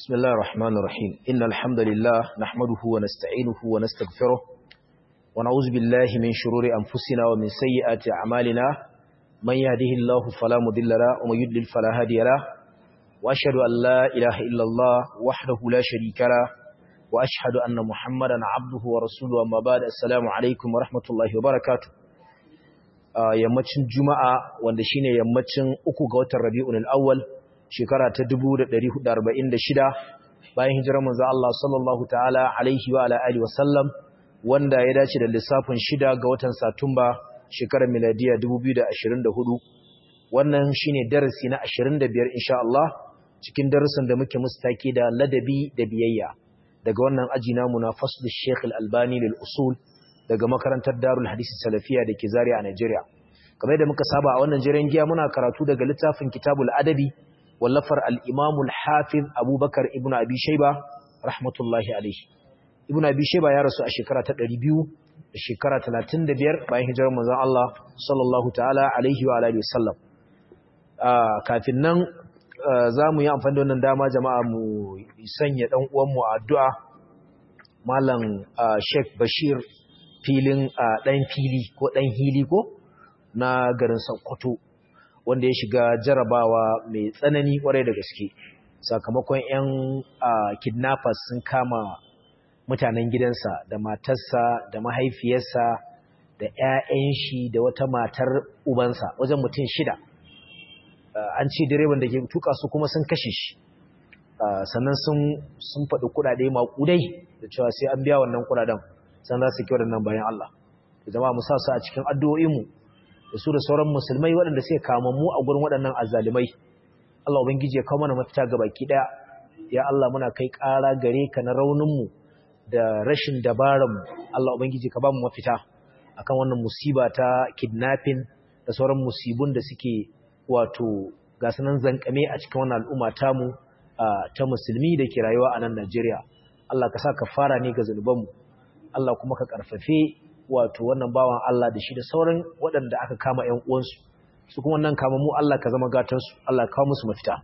بسم الله الرحمن الرحيم إن الحمد لله نحمده ونستعينه ونستغفره ونعوذ بالله من شرور أنفسنا ومن سيئات أعمالنا من يهده الله فلا مضل له ومن يضلل فلا هادي له وأشهد أن لا إله إلا الله وحده لا شريك له وأشهد أن محمدا عبده ورسوله أما بعد السلام عليكم ورحمة الله وبركاته yammacin juma'a wanda shine yammacin uku ga watan rabi'ul awwal shekara ta 1446 bayan hijirar manzo Allah sallallahu ta'ala alaihi wa ala alihi wasallam wanda ya dace da lissafin shida ga watan Satumba shekarar miladiya 2024 wannan shine darasi na 25 insha Allah cikin darasin da muke mustaki da ladabi da biyayya daga wannan aji namu na fasl Sheikh Al-Albani lil usul daga makarantar Darul Hadisi Salafiya da ke Zaria a Najeriya kamar da muka saba a wannan jiran giya muna karatu daga littafin Kitabul Adabi wallafar al-Imam al-Hafiz Abubakar ibn Abi Shayba rahmatullahi alayhi Ibn Abi Shayba ya rasu a shekara ta 200 da shekara 35 bayan hijirar manzon Allah sallallahu ta'ala alaihi wa alihi wasallam kafin nan zamu yi amfani da wannan dama jama'a mu sanya dan uwan mu addu'a Malam Sheikh Bashir filin ɗan fili ko ɗan hili ko na garin Sokoto wanda ya shiga jarabawa mai tsanani kwarai da gaske sakamakon 'yan kidnappers sun kama mutanen gidansa da matarsa da mahaifiyarsa da 'ya'yan shi da wata matar ubansa wajen mutum shida an ce direban da ke tuka su kuma sun kashe shi sannan sun faɗi kuɗaɗe maƙudai da cewa sai an biya wannan kuɗaɗen san za su kyau da nan bayan Allah da zama mu sa su a cikin addu'o'inmu da su da sauran musulmai waɗanda sai kama mu a gurin waɗannan azzalimai Allah ubangiji ya kawo mana mafita ga baki ɗaya ya Allah muna kai ƙara gare ka na rauninmu da rashin dabaranmu Allah ubangiji ka ba mu mafita akan wannan musiba ta kidnapping da sauran musibun da suke wato ga sanan zankame a cikin wannan al'umma tamu ta musulmi da ke rayuwa a nan Najeriya Allah ka sa ka fara ne ga zunubanmu Allah kuma ka karfafe wato wannan bawan Allah da shi da sauran waɗanda aka kama ƴan uwansu su kuma wannan kama mu Allah ka zama gatansu Allah kawo musu mafita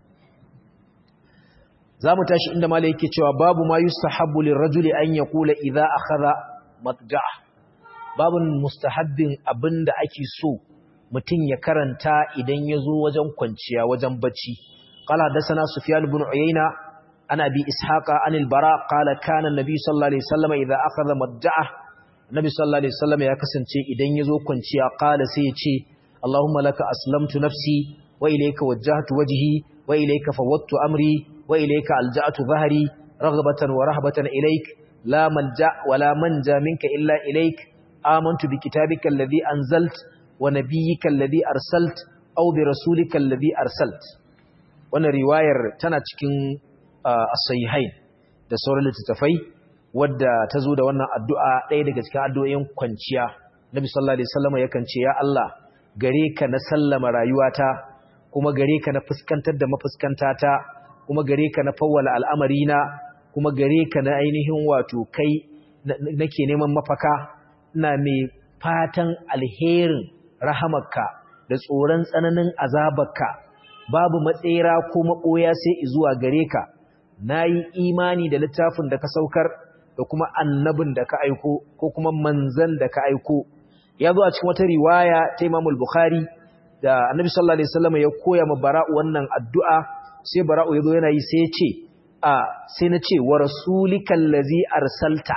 zamu tashi inda malai yake cewa babu ma yustahabbu lirrajuli an yaqula idza akhadha matja'a babun mustahabbin abinda ake so mutum ya karanta idan ya zo wajen kwanciya wajen bacci qala dasana sufyan ibn uyayna ana bi ishaqa anil bara qala kana annabi sallallahu alaihi wasallam idza akhadha madja'a nabi sallallahu alaihi wasallam ya kasance idan yazo kwanciya qala sai ya ce allahumma laka aslamtu nafsi wa ilayka wajjahtu wajhi wa ilayka fawwadtu amri wa ilayka alja'tu dhahri raghbatan wa rahbatan ilayk la malja wa la manja minka illa ilayk amantu bi kitabika alladhi anzalt wa nabiyyika alladhi arsalt aw bi rasulika alladhi arsalt wannan riwayar tana cikin as-sahihain da sauran littattafai wadda ta zo da wannan addu'a ɗaya daga cikin addu'o'in kwanciya Nabi sallallahu alaihi wasallam yakan ce ya Allah gare ka na sallama rayuwata kuma gare ka na fuskantar da mafuskantata kuma gare ka na fawwala al'amarina kuma gare ka na ainihin wato kai nake neman mafaka ina mai fatan alherin rahamarka da tsoron tsananin azabarka babu matsera ko maɓoya sai zuwa gare ka na yi imani da littafin da ka saukar da kuma annabin da ka aiko ko kuma manzan da ka aiko ya zo a cikin wata riwaya ta imamul bukhari da annabi sallallahu alaihi wasallam ya koya ma bara'u wannan addu'a sai bara'u ya zo yana yi sai ya ce a sai na ce wa rasulikal ladzi arsalta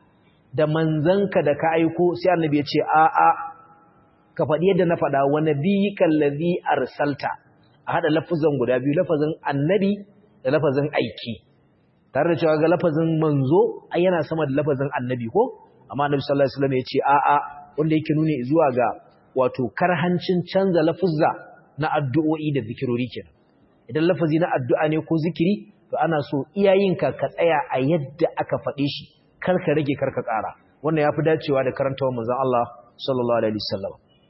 da manzanka da ka aiko sai annabi ya ce a a ka faɗi yadda na faɗa wa nabiyyikal ladzi arsalta a hada lafazan guda biyu lafazin annabi da lafazin aiki tare da cewa ga lafazin manzo ai yana sama da lafazin annabi ko amma annabi sallallahu alaihi wasallam ya ce a'a wanda yake nuni zuwa ga wato karhancin canza lafuzza na addu'o'i da zikirori kenan idan lafazi na addu'a ne ko zikiri to ana so iyayenka ka tsaya a yadda aka faɗe shi kar ka rage kar ka ƙara wannan yafi dacewa da karantawar manzon Allah sallallahu alaihi wasallam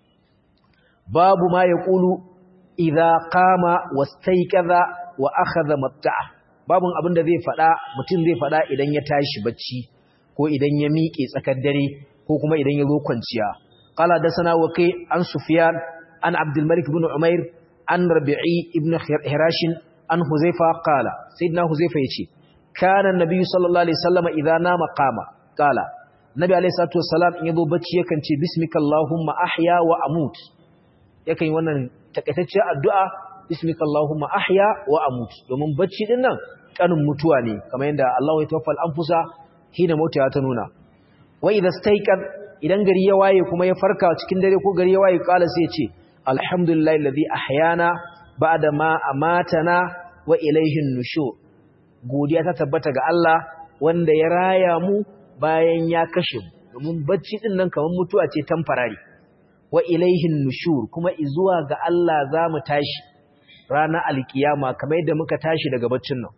babu ma yaqulu idza qama wastayqadha wa akhadha matta'a babun abinda zai fada mutum zai fada idan ya tashi bacci ko idan ya miƙe tsakar dare ko kuma idan ya zo kwanciya qala da sana waqi an sufyan an abdul malik ibn umair an rabi'i ibn hirash an huzaifa qala sayyidina huzaifa yace kana annabi sallallahu alaihi wasallam idza nama qama qala nabi alaihi salatu wassalam in yazo bacci yakan ce bismika allahumma ahya wa amut yakan yi wannan takaitacciyar addu'a bismika allahumma ahya wa amut domin bacci din nan kanin mutuwa ne kamar yadda Allah ya tawaffal anfusa hina mauta ta nuna wa idza stayqan idan gari ya waye kuma ya farka cikin dare ko gari ya waye kala sai ya ce alhamdulillahi alladhi ahyana ba'da ma amatana wa ilayhi nushur godiya ta tabbata ga Allah wanda ya raya mu bayan ya kashe mu domin bacci din nan kamar mutuwa ce tamfarari wa ilayhi nushur kuma izuwa ga Allah zamu tashi ranar alkiyama kamar yadda muka tashi daga baccin nan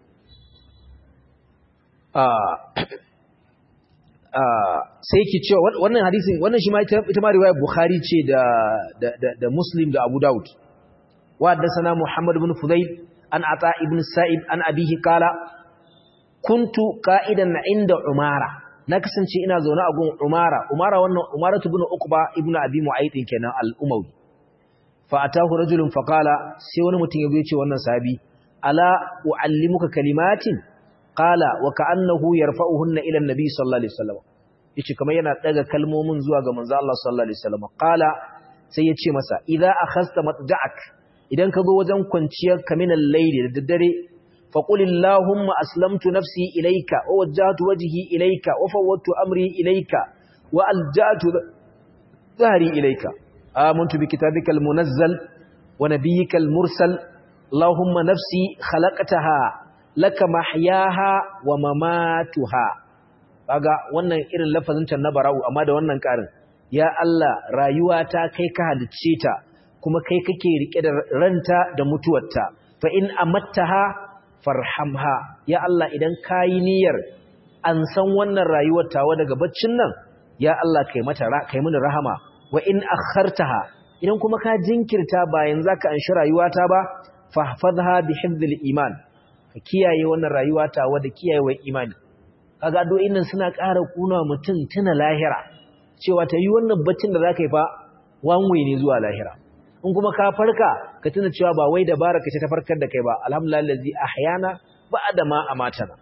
sai ki cewa wannan hadisin wannan shi ma ita ma riwayar Bukhari ce da da da Muslim da Abu Dawud wa haddathana Muhammad ibn Fudayl an Ata ibn Sa'ib an abihi kala kuntu qa'idan inda Umara na kasance ina zaune a gun Umara Umara wannan Umara ibn Uqba ibn Abi Mu'ayth kenan al-Umawi fa atahu rajulun fa qala sai wani mutum ya ce wannan sahabi ala uallimuka kalimatin qala wa ka'annahu yarfa'uhunna ila an-nabi sallallahu alaihi wasallam yace kamar yana daga kalmomin zuwa ga manzo Allah sallallahu alaihi wasallam qala sai yace masa idza akhasta matja'ak idan ka zo wajen kwanciyar ka min al-layli da daddare fa qul allahumma aslamtu nafsi ilayka wa wajjahtu wajhi ilayka wa fawwadtu amri ilayka wa alja'tu dhahri ilayka amantu bi kitabika al-munazzal wa nabiyyika al-mursal allahumma nafsi khalaqtaha laka mahyaha wa mamatuha kaga wannan irin lafazin can na bara'u amma da wannan karin ya Allah rayuwa ta kai ka halicce ta kuma kai kake rike da ranta da mutuwarta fa in amattaha farhamha ya Allah idan kayi niyyar an san wannan rayuwar tawa daga baccin nan ya Allah kai mata kai mini rahama wa in akhartaha idan kuma ka jinkirta bayan zaka anshi rayuwata ba fahfazha bi hifdhil iman ka kiyaye wannan rayuwa ta wadda kiyayewa imani kaga addu'o'in nan suna ƙara kuna mutum tuna lahira cewa ta yi wannan baccin da zaka yi fa wanwe ne zuwa lahira in kuma ka farka ka tuna cewa ba wai dabara ka ce ta farkar da kai ba alhamdulillah allazi ahyana ba'da ma amatana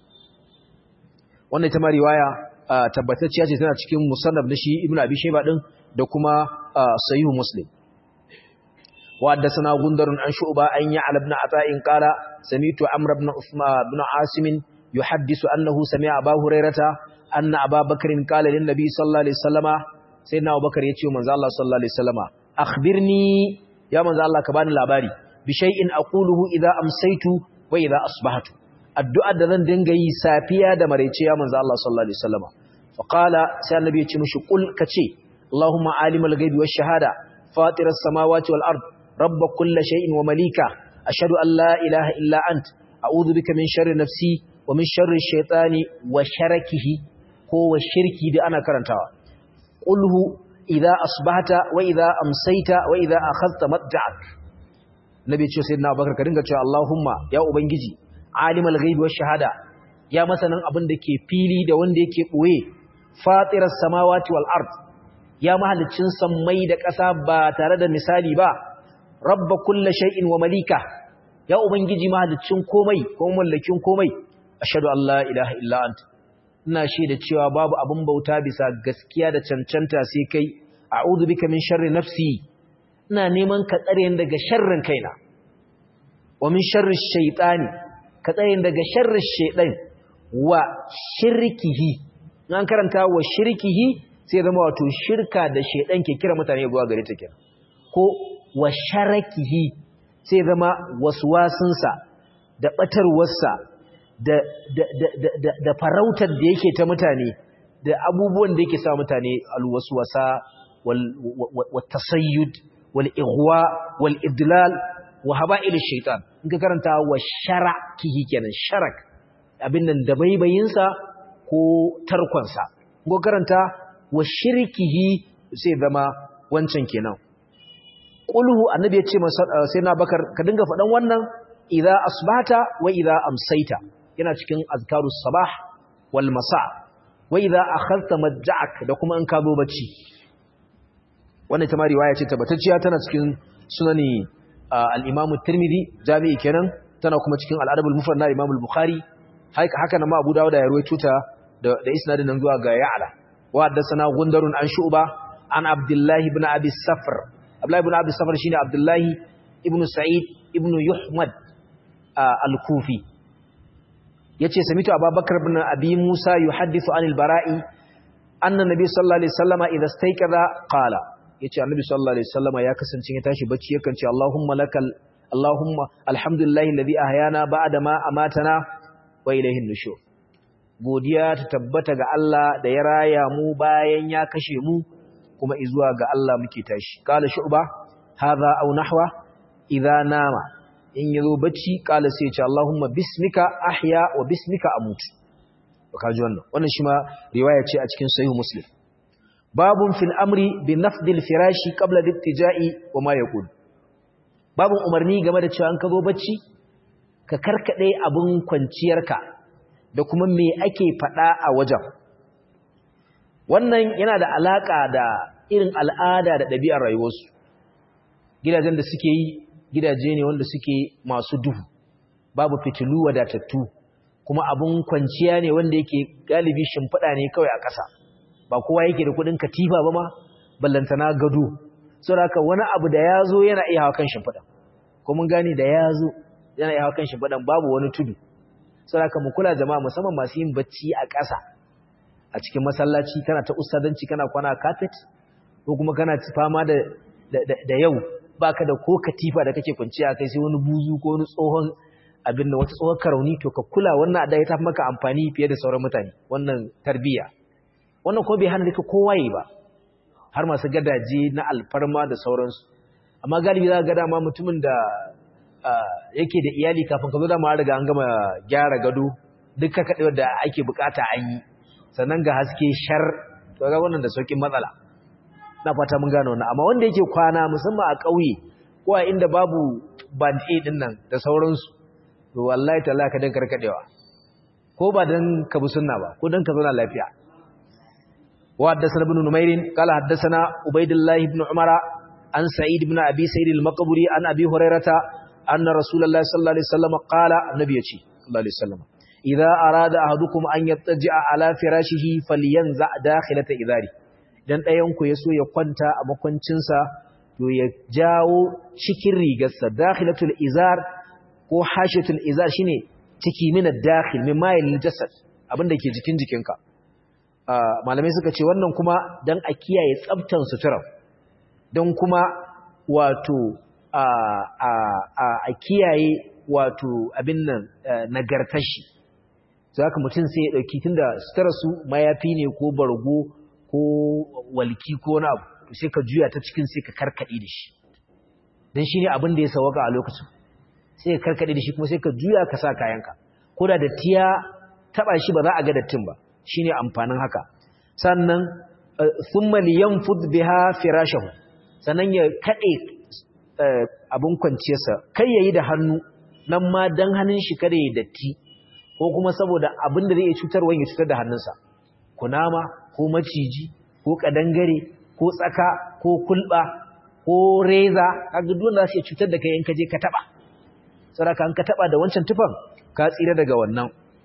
wannan ita ma riwaya tabbatacciya ce tana cikin musannaf na shi ibnu abi shayba din da kuma sahihu muslim وحدثنا غندر عن شعبة أن يعلى بن عطاء قال سميت عمرو بن عثمان بن عاصم يحدث أنه سمع أبا هريرة أن أبا بكر قال للنبي صلى الله عليه وسلم سيدنا أبو بكر يتيو من الله صلى الله عليه وسلم أخبرني يا من الله كبان الأباري بشيء أقوله إذا أمسيت وإذا أصبحت الدعاء دذن دنگي سافيا دمريتي يا من الله صلى الله عليه وسلم فقال سيدنا النبي يتيو قل كتي اللهم عالم الغيب والشهادة فاطر السماوات والأرض رب كل شيء ومليكه أشهد أن لا إله إلا أنت أعوذ بك من شر نفسي ومن شر الشيطان وشركه هو الشرك دي أنا كرنتها قله إذا أصبحت وإذا أمسيت وإذا أخذت مضجعك نبي تشو سيدنا أبو بكر كرنك تشو اللهم يا أبنجي عالم الغيب والشهادة يا مثلا أبن دكي فيلي دا وان دكي قوي فاطر السماوات والأرض يا مهل تشنسا ميدك أسابا ترد مثالي با rabba kulla shay'in wa malika ya ubangiji mahaliccin komai ko mallakin komai ashhadu an la ilaha illa anta ina shaida cewa babu abin bauta bisa gaskiya da cancanta sai kai a'udhu bika min sharri nafsi ina neman ka tsare ni daga sharrin kaina wa min sharri shaytani ka tsare ni daga sharri shaytan wa shirkihi an karanta wa shirkihi sai zama wato shirka da shaytan ke kira mutane zuwa gare ta kenan ko wa sharakihi sai zama waswasinsa da batarwarsa da, da, da, da, da farautar da yake ta mutane da abubuwan da yake sa mutane alwaswasa wal, wal tasayyud wal ighwa wal idlal wa haba'il shaitan in ka karanta wa sharakihi kenan sharak abin nan da baibayinsa ko tarkonsa in ka karanta wa shirkihi sai zama wancan kenan qulhu annabi ya ce sai na bakar ka dinga faɗan wannan idza asbata wa idza amsaita yana cikin azkarus sabah wal masa wa idza akhadta majja'ak da kuma in ka zo bacci wannan ita ma riwaya ce tabbatacciya tana cikin sunani al-Imam Tirmidhi jami'i kenan tana kuma cikin al-Adab al-Mufrad na Imam al-Bukhari haka nan ma Abu Dawud ya ruwaito ta da da isnadin nan zuwa ga Ya'la wa haddathana Gundarun an Shu'ba an Abdullah ibn Abi Safr Abdullah ibn Abi Safr shine Abdullah ibn Sa'id ibn Yuhmad al-Kufi yace samitu Abubakar ibn Abi Musa yuhaddithu anil Bara'i anna Nabi sallallahu alaihi wasallama idha istayqadha qala yace Annabi sallallahu alaihi wasallama ya kasance ya tashi bacci yakan ce Allahumma lakal Allahumma alhamdulillahi alladhi ahyana ba'da ma amatana wa ilayhin nushur godiya ta tabbata ga Allah da ya raya mu bayan ya kashe mu kuma izuwa ga Allah muke tashi qala shu'ba hadha aw nahwa idha nama in yazo bacci qala sai ya ce Allahumma bismika ahya wa bismika amut kaji wannan wannan shi ma riwaya ce a cikin sahih muslim babun fil amri bi nafdil firashi qabla littija'i wa ma yaqul babun umarni game da cewa an ka zo bacci ka karkade abun kwanciyarka da kuma me ake fada a wajen wannan yana da alaka da irin al'ada da ɗabi'ar rayuwarsu gidajen da suke yi gidaje ne wanda suke masu duhu babu fitilu wadatattu kuma abun kwanciya ne wanda yake galibi shimfiɗa ne kawai a ƙasa ba kowa yake da kuɗin katifa ba ma ballantana gado saboda haka wani abu da ya zo yana iya hawa kan shimfiɗa ko mun gane da ya zo yana iya hawa kan shimfiɗan babu wani tudu saboda haka mu kula jama'a musamman masu yin bacci a ƙasa a cikin masallaci kana ta ustadanci kana kwana carpet ko kuma kana fama da da yau baka da ko katifa da kake kwanciya kai sai wani buzu ko wani tsohon abin da wata tsohon karauni to ka kula wannan adai ta maka amfani fiye da sauran mutane wannan tarbiyya wannan ko bai hana duka kowa yi ba har masu gadaje na alfarma da sauransu amma galibi za ka ga dama mutumin da yake da iyali kafin ka zo dama riga an gama gyara gado duk ka kaɗe da ake bukata an yi sannan ga haske shar to ga wannan da saukin matsala na fata mun gano wannan amma wanda yake kwana musamman a ƙauye ko a inda babu band aid din nan da sauransu to wallahi ta ka dan karkadewa ko ba dan ka bi sunna ba ko dan ka zauna lafiya wa haddathana ibn numair qala haddathana ubaydullah ibn umara an sa'id ibn abi sa'id al-maqburi an abi hurairata anna rasulullahi sallallahu alaihi wasallam qala annabi yace sallallahu alaihi wasallam idza arada ahadukum an yattaji'a ala firashihi falyanza dakhilata idari dan dayan ku yaso ya kwanta a makwancinsa to ya jawo cikin rigarsa dakhilatul izar ko hashiyatul izar shine ciki min ad-dakhil min mayil jasad abinda ke jikin jikinka malamai suka ce wannan kuma dan a kiyaye tsaftan sutura dan kuma wato a a a kiyaye wato abin nan nagartar shi zaka mutum sai ya dauki tunda sutura su mayafi ne ko bargo ko walki ko na abu sai ka juya ta cikin sai ka karkade da shi dan shine abin da ya sawaka a lokacin sai ka karkade da shi kuma sai ka juya ka sa kayanka ko da dattiya taba shi ba za a ga dattin ba shine amfanin haka sannan thumma liyanfud biha firashahu sannan ya kade abun kwanciyarsa kai yayi da hannu nan ma dan hannun shi kada ya datti ko kuma saboda abin da zai iya cutarwa ya cutar da hannunsa kunama ko maciji ko kadangare ko tsaka ko kulba ko reza kaga duk wanda zai cutar da kai in ka je ka taba saboda an ka taba da wancan tufan ka tsira daga wannan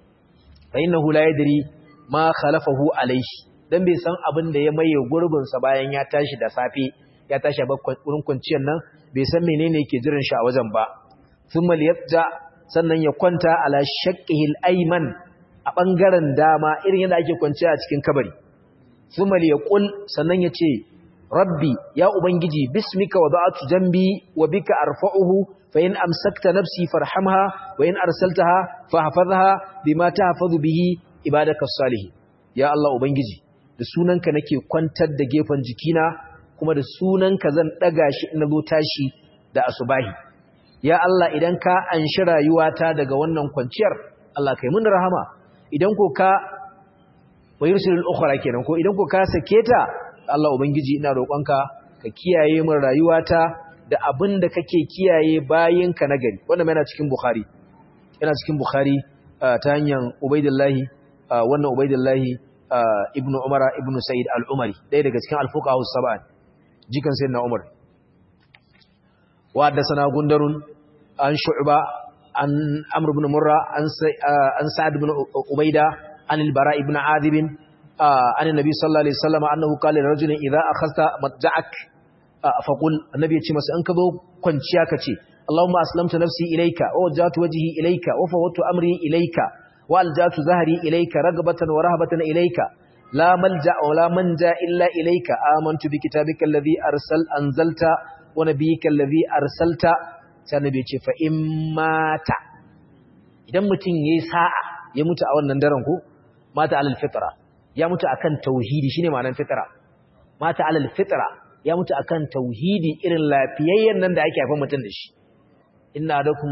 fa innahu la yadri ma khalafahu alayhi dan bai san abin da ya maye gurbin sa bayan ya tashi da safe ya tashi a wurin kwanciyar nan bai san menene yake jiran shi a wajen ba thumma liyabja sannan ya kwanta ala shaqqihi al-ayman a bangaren dama irin yadda ake kwanciya a cikin kabari thumma liyaqul sannan ya ce rabbi ya ubangiji bismika wada'tu jambi wa bika arfa'uhu fa in amsakta nafsi farhamha wa in arsaltaha fahfazha bima tahfazu bihi ibadakas salihin ya Allah ubangiji da sunanka nake kwantar da gefen jikina kuma da sunanka zan daga shi in zo tashi da asubahi ya Allah idan ka anshi rayuwata daga wannan kwanciyar Allah kai mun rahama idan ko ka wayursilul ukhra kenan ko idan ko ka sake ta Allah ubangiji ina roƙonka ka kiyaye min rayuwata da abin da kake kiyaye bayinka na gari wannan yana cikin bukhari yana cikin bukhari ta hanyar ubaidillahi wannan ubaidillahi ibnu umara ibnu sa'id al-umari ɗaya daga cikin al-fuqaha sab'an jikan sayyidina umar wa haddathana gundarun an shu'ba an Amr ibn Murra an an Sa'd ibn Ubaida an al-Bara ibn Adib an annabi sallallahu alaihi wasallam annahu qala li rajulin idha akhadta matja'ak faqul annabi ya ce masa in ka zo kwanciya ka ce Allahumma aslamtu nafsi ilayka wa wajjahtu wajhi ilayka wa fawwadtu amri ilayka wa aljatu zahri ilayka ragbatan wa rahabatan ilayka la malja wa la manja illa ilayka amantu bi kitabika alladhi arsal anzalta wa nabiyyika alladhi arsalta sai annabi ya ce fa in mata idan mutum yayi sa'a ya mutu a wannan daren ko mata alal fitra ya mutu akan tauhidi shine ma'anar fitra mata alal fitra ya mutu akan tauhidi irin lafiyayyen nan da ake haifar mutum da shi inna adakum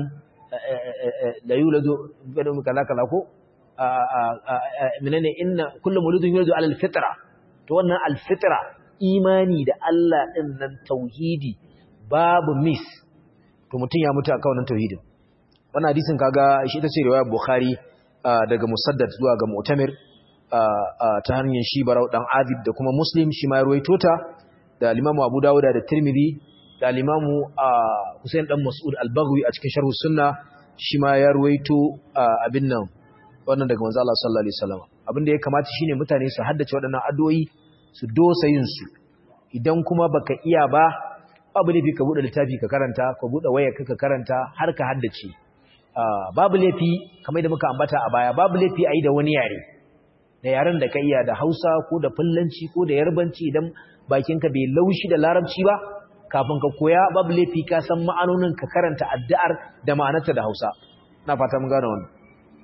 la yuladu bidum kaza kaza ko menene inna kullu muludun yuladu ala alfitra to wannan alfitra imani da Allah din nan tauhidi babu miss to mutum ya mutu akan wannan tauhidin wannan hadisin kaga shi ita ce riwayar bukhari daga musaddad zuwa ga mu'tamir ta hanyar shi barau dan adib da kuma muslim shi ma ya ruwaito ta da limamu abu dawuda da tirmidhi da limamu Hussein dan Mas'ud al-Baghawi a cikin Sharh Sunna shi ma ya ruwaito abin nan wannan daga manzo Allah sallallahu alaihi wasallam abin da ya kamata shine mutane su haddace waɗannan addu'o'i su dosa yin su idan kuma baka iya ba babu laifi ka bude littafi ka karanta ka bude wayar ka karanta har ka haddace babu laifi kamar da muka ambata a baya babu laifi ayi da wani yare da yaren da ka iya da Hausa ko da Fullanci ko da Yarbanci idan bakinka bai laushi da Larabci ba kafin ka koya babu laifi ka san ma'anonin ka karanta addu'ar da ma'anarta da Hausa na fata mun gane wannan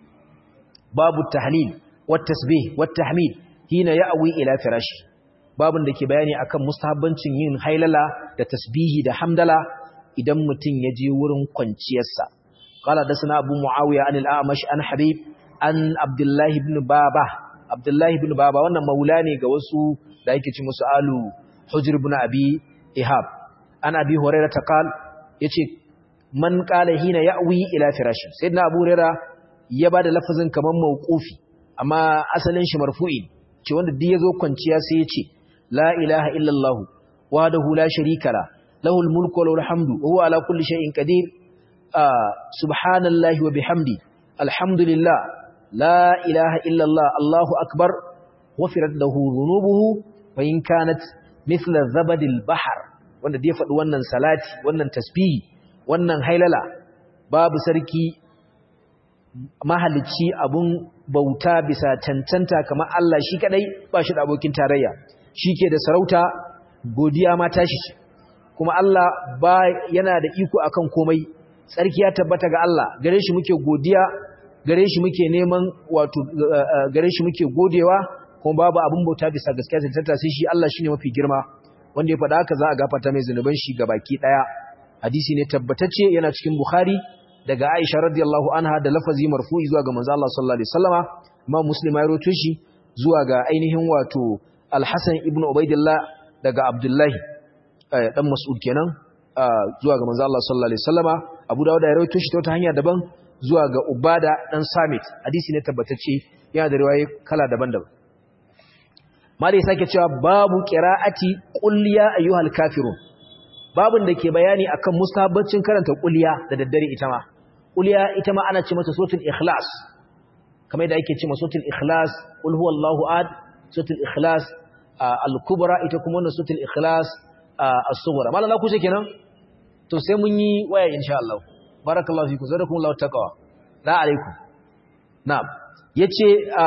babu tahlil wat tasbih wat tahmid hina ya'wi ila firashi babun da ke bayani akan mustahabbancin yin hailala da tasbihi da hamdala idan mutum ya je wurin kwanciyarsa qala dasana abu muawiya anil a'mash an habib an abdullah ibn baba abdullah ibn baba wannan maula ne ga wasu da yake ci musu alu hujr ibn abi ihab an abi hurairah ta qal yace man qala hina ya'wi ila firashi sayyidina abu hurairah ya bada lafazin kaman mauqufi amma asalin shi marfu'i ce wanda duk yazo kwanciya sai yace la ilaha illa allah wahdahu la sharika la lahul mulku wa lahul hamdu wa huwa ala kulli shay'in qadir subhanallahi wa bihamdi alhamdulillah la ilaha illa allah allahu akbar wafirat lahu dhunubuhu wa in kanat mithla zabadil bahr wanda dai faɗi wannan salati wannan tasbihi wannan hailala babu sarki mahalicci abun bauta bisa cancanta kamar Allah shi kadai ba shi da abokin tarayya ke da sarauta godiya ma tashi ce kuma Allah ba yana da iko akan komai tsarki ya tabbata ga Allah gare shi muke godiya gare shi muke neman wato gare shi muke godewa kuma babu abun bauta bisa gaskiya cancanta sai shi Allah shine mafi girma wanda ya faɗa haka za a gafarta mai zunuban shi baki ɗaya hadisi ne tabbatacce yana cikin bukhari daga aisha radiyallahu anha da lafazi marfu'i zuwa ga manzo Allah sallallahu alaihi wasallama amma muslim ya rawaito shi zuwa ga ainihin wato al-hasan ibn ubaidillah daga abdullahi dan mas'ud kenan zuwa ga manzo Allah sallallahu alaihi wasallama abu dawud ya rawaito shi ta wata hanya daban zuwa ga ubada dan samit hadisi ne tabbatacce yana da riwaye kala daban-daban Mali sake cewa babu qira'ati qul ya ayyuhal kafirun. Babun da ke bayani akan mustahabbacin karanta qul ya da daddare ita ma. Qul ya ita ma ana ce mata suratul ikhlas. Kamar yadda ake ce mata suratul ikhlas, qul huwallahu ahad, suratul ikhlas al-kubra ita kuma wannan suratul ikhlas as-sughra. Malala ku ce kenan? To sai mun yi waya insha Allah. Barakallahu fikum, zarakumullahu taqwa. La alaikum. Na'am. Yace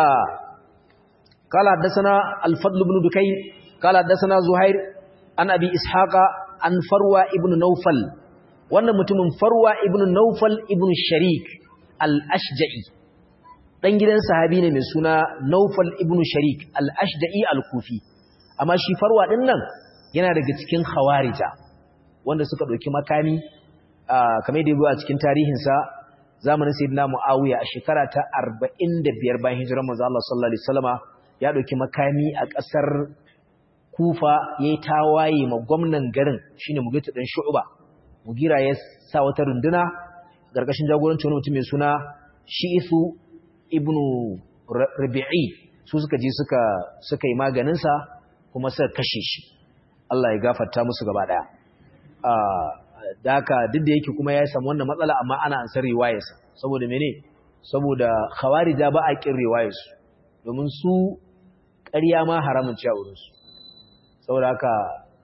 قال حدثنا الفضل بن دكين قال حدثنا زهير عن ابي اسحاق عن فروه ابن نوفل wannan mutumin farwa ibn naufal ibn sharik al-ashja'i dan gidan sahabi ne mai suna naufal ibn sharik al-ashja'i al-kufi amma shi farwa din nan yana daga cikin khawarija wanda suka dauki makami kamar da yabo a cikin tarihin sa zamanin sayyidina muawiya a shekara ta 45 bayan hijirar manzo Allah sallallahu alaihi wasallama ya ɗauki makami a ƙasar kufa ya yi tawaye ma gwamnan garin shi ne mugita ɗan shu'uba mugira ya sa wata runduna ƙarƙashin jagoranci wani mutum mai suna shi'isu ibnu rabi'i su suka je suka yi maganinsa kuma suka kashe shi Allah ya gafarta musu gaba ɗaya da haka duk da yake kuma ya samu wannan matsala amma ana ansar riwayarsa saboda mene saboda khawarija ba a kin riwayarsu domin su ƙarya ma haramun ci a wurinsu saboda haka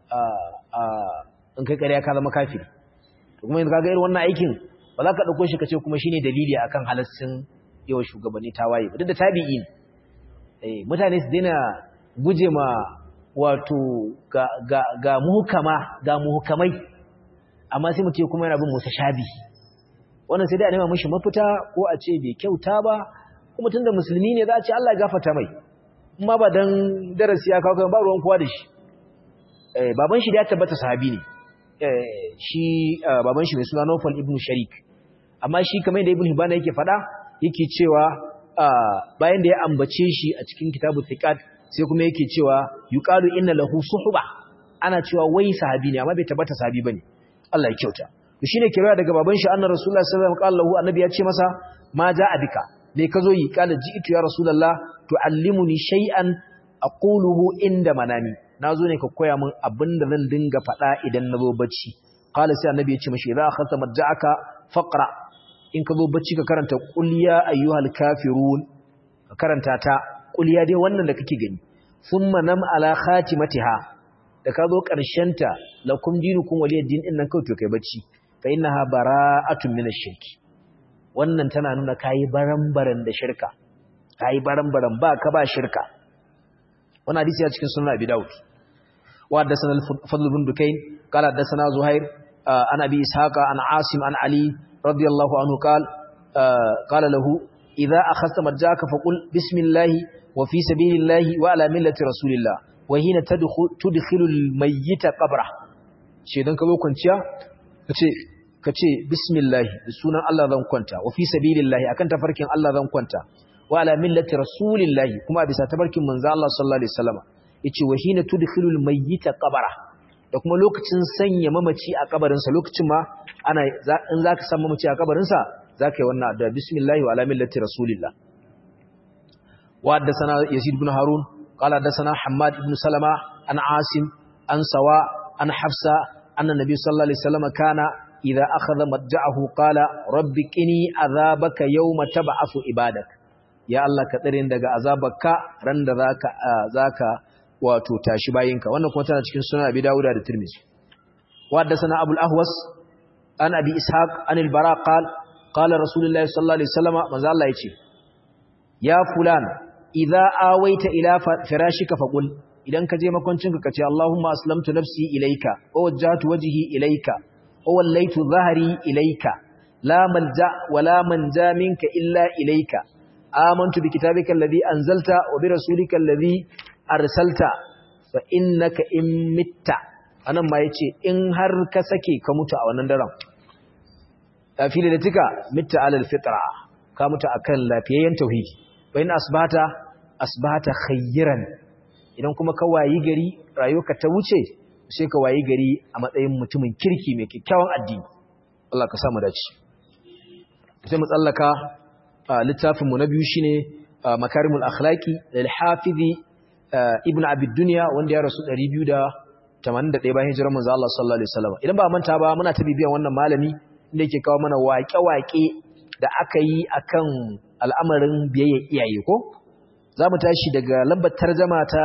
in kai ƙarya ka zama kafiri kuma yanzu kaga irin wannan aikin ba za ka ɗauko shi ka ce kuma shine dalili akan halascin yawan shugabanni tawaye ba duk da tabi'i ne mutane su daina guje ma wato ga muhukama ga muhukamai amma sai mutum kuma yana bin musa shabi wannan sai dai a nema mashi mafita ko a ce bai kyauta ba kuma tunda musulmi ne za a ce Allah ya gafarta mai amma ba dan darasi ya kawo ba ruwan kowa da shi baban shi da ya tabbata sahabi ne shi baban shi mai suna Nawfal ibn Sharik amma shi kamar da Ibn Hibban yake faɗa yake cewa bayan da ya ambace shi a cikin kitabu Thiqat sai kuma yake cewa yuqalu inna lahu suhba ana cewa wai sahabi ne amma bai tabbata sahabi bane Allah ya kyauta to shine kiraya daga baban shi annabi Rasulullah sallallahu alaihi wasallam qala annabi ya ce masa ma ja'a bika me kazo yi qala ji'tu ya Rasulullah tu'allimuni shay'an aquluhu inda manami nazo ne ka koya min abinda zan dinga faɗa idan nazo bacci qala sai annabi ya ce mishi idza akhadta marja'aka faqra in ka zo bacci ka karanta qul ya ayyuhal kafirun ka karanta ta qul ya dai wannan da kake gani thumma nam ala khatimatiha da ka zo karshen ta lakum dinukum waliyad-din din nan kawai to kai bacci fa innaha bara'atun min ash-shirk wannan tana nuna kai baran-baran da shirka kai baran-baran ba ka ba shirka wannan hadisi ya cikin sunan Abi Dawud wa haddathana al-Fadl bin Dukayn qala haddathana Zuhair an Abi Ishaqa an Asim an Ali radiyallahu anhu qala qala lahu idza akhadta marjaka faqul bismillahi wa fi sabilillahi wa ala millati rasulillah wa hina tudkhilu al-mayyita qabra shedan ka zo kwanciya kace kace bismillahi da sunan Allah zan kwanta wa fi sabilillahi akan tafarkin Allah zan kwanta wa ala millati rasulillahi kuma bisa tafarkin manzo Allah sallallahu alaihi wasallam yace wa hina tudkhilul mayyita qabara da kuma lokacin sanya mamaci a kabarin sa lokacin ma ana in zaka san mamaci a kabarin sa zaka yi wannan da bismillah wa ala millati rasulillah wa haddathana yazid ibn harun qala haddathana hammad ibn salama an asim an sawa an hafsa anna nabiy sallallahu alaihi wasallam kana idza akhadha madja'ahu qala rabbi qini azabaka yawma tab'athu ibadak ya Allah ka tsare daga azabarka ran da zaka zaka wato tashi bayinka wannan kuma tana cikin sunan Abi Dawud da Tirmidhi wa haddathana Abu al-Ahwas an Abi Ishaq an al-Bara qal qala Rasulullah sallallahu alaihi wasallam manzo Allah yace ya fulan idza awaita ila firashika faqul idan ka je makoncinka kace Allahumma aslamtu nafsi ilayka wa wajjahtu wajhi ilayka wa wallaitu dhahri ilayka la malja wa la manja minka illa ilayka amantu bi kitabika alladhi anzalta wa bi rasulika alladhi arsalta fa innaka in mitta anan ma yace in har ka sake ka mutu a wannan daren afili da tika mitta alal fitra ka mutu akan lafiyayyen tauhidi fa in asbata asbata khayran idan kuma ka wayi gari rayuwarka ta wuce sai ka wayi gari a matsayin mutumin kirki mai kyakkyawan addini Allah ka samu dace sai mu tsallaka littafinmu na biyu shine makarimul akhlaqi lil hafizi ibn abid dunya wanda ya rasu 281 bayan hijirar manzo Allah sallallahu alaihi wasallam idan ba manta ba muna ta bibiyan wannan malami inda yake kawo mana waƙe-waƙe da aka yi akan al'amarin biyayya iyaye ko zamu tashi daga lambar tarjuma ta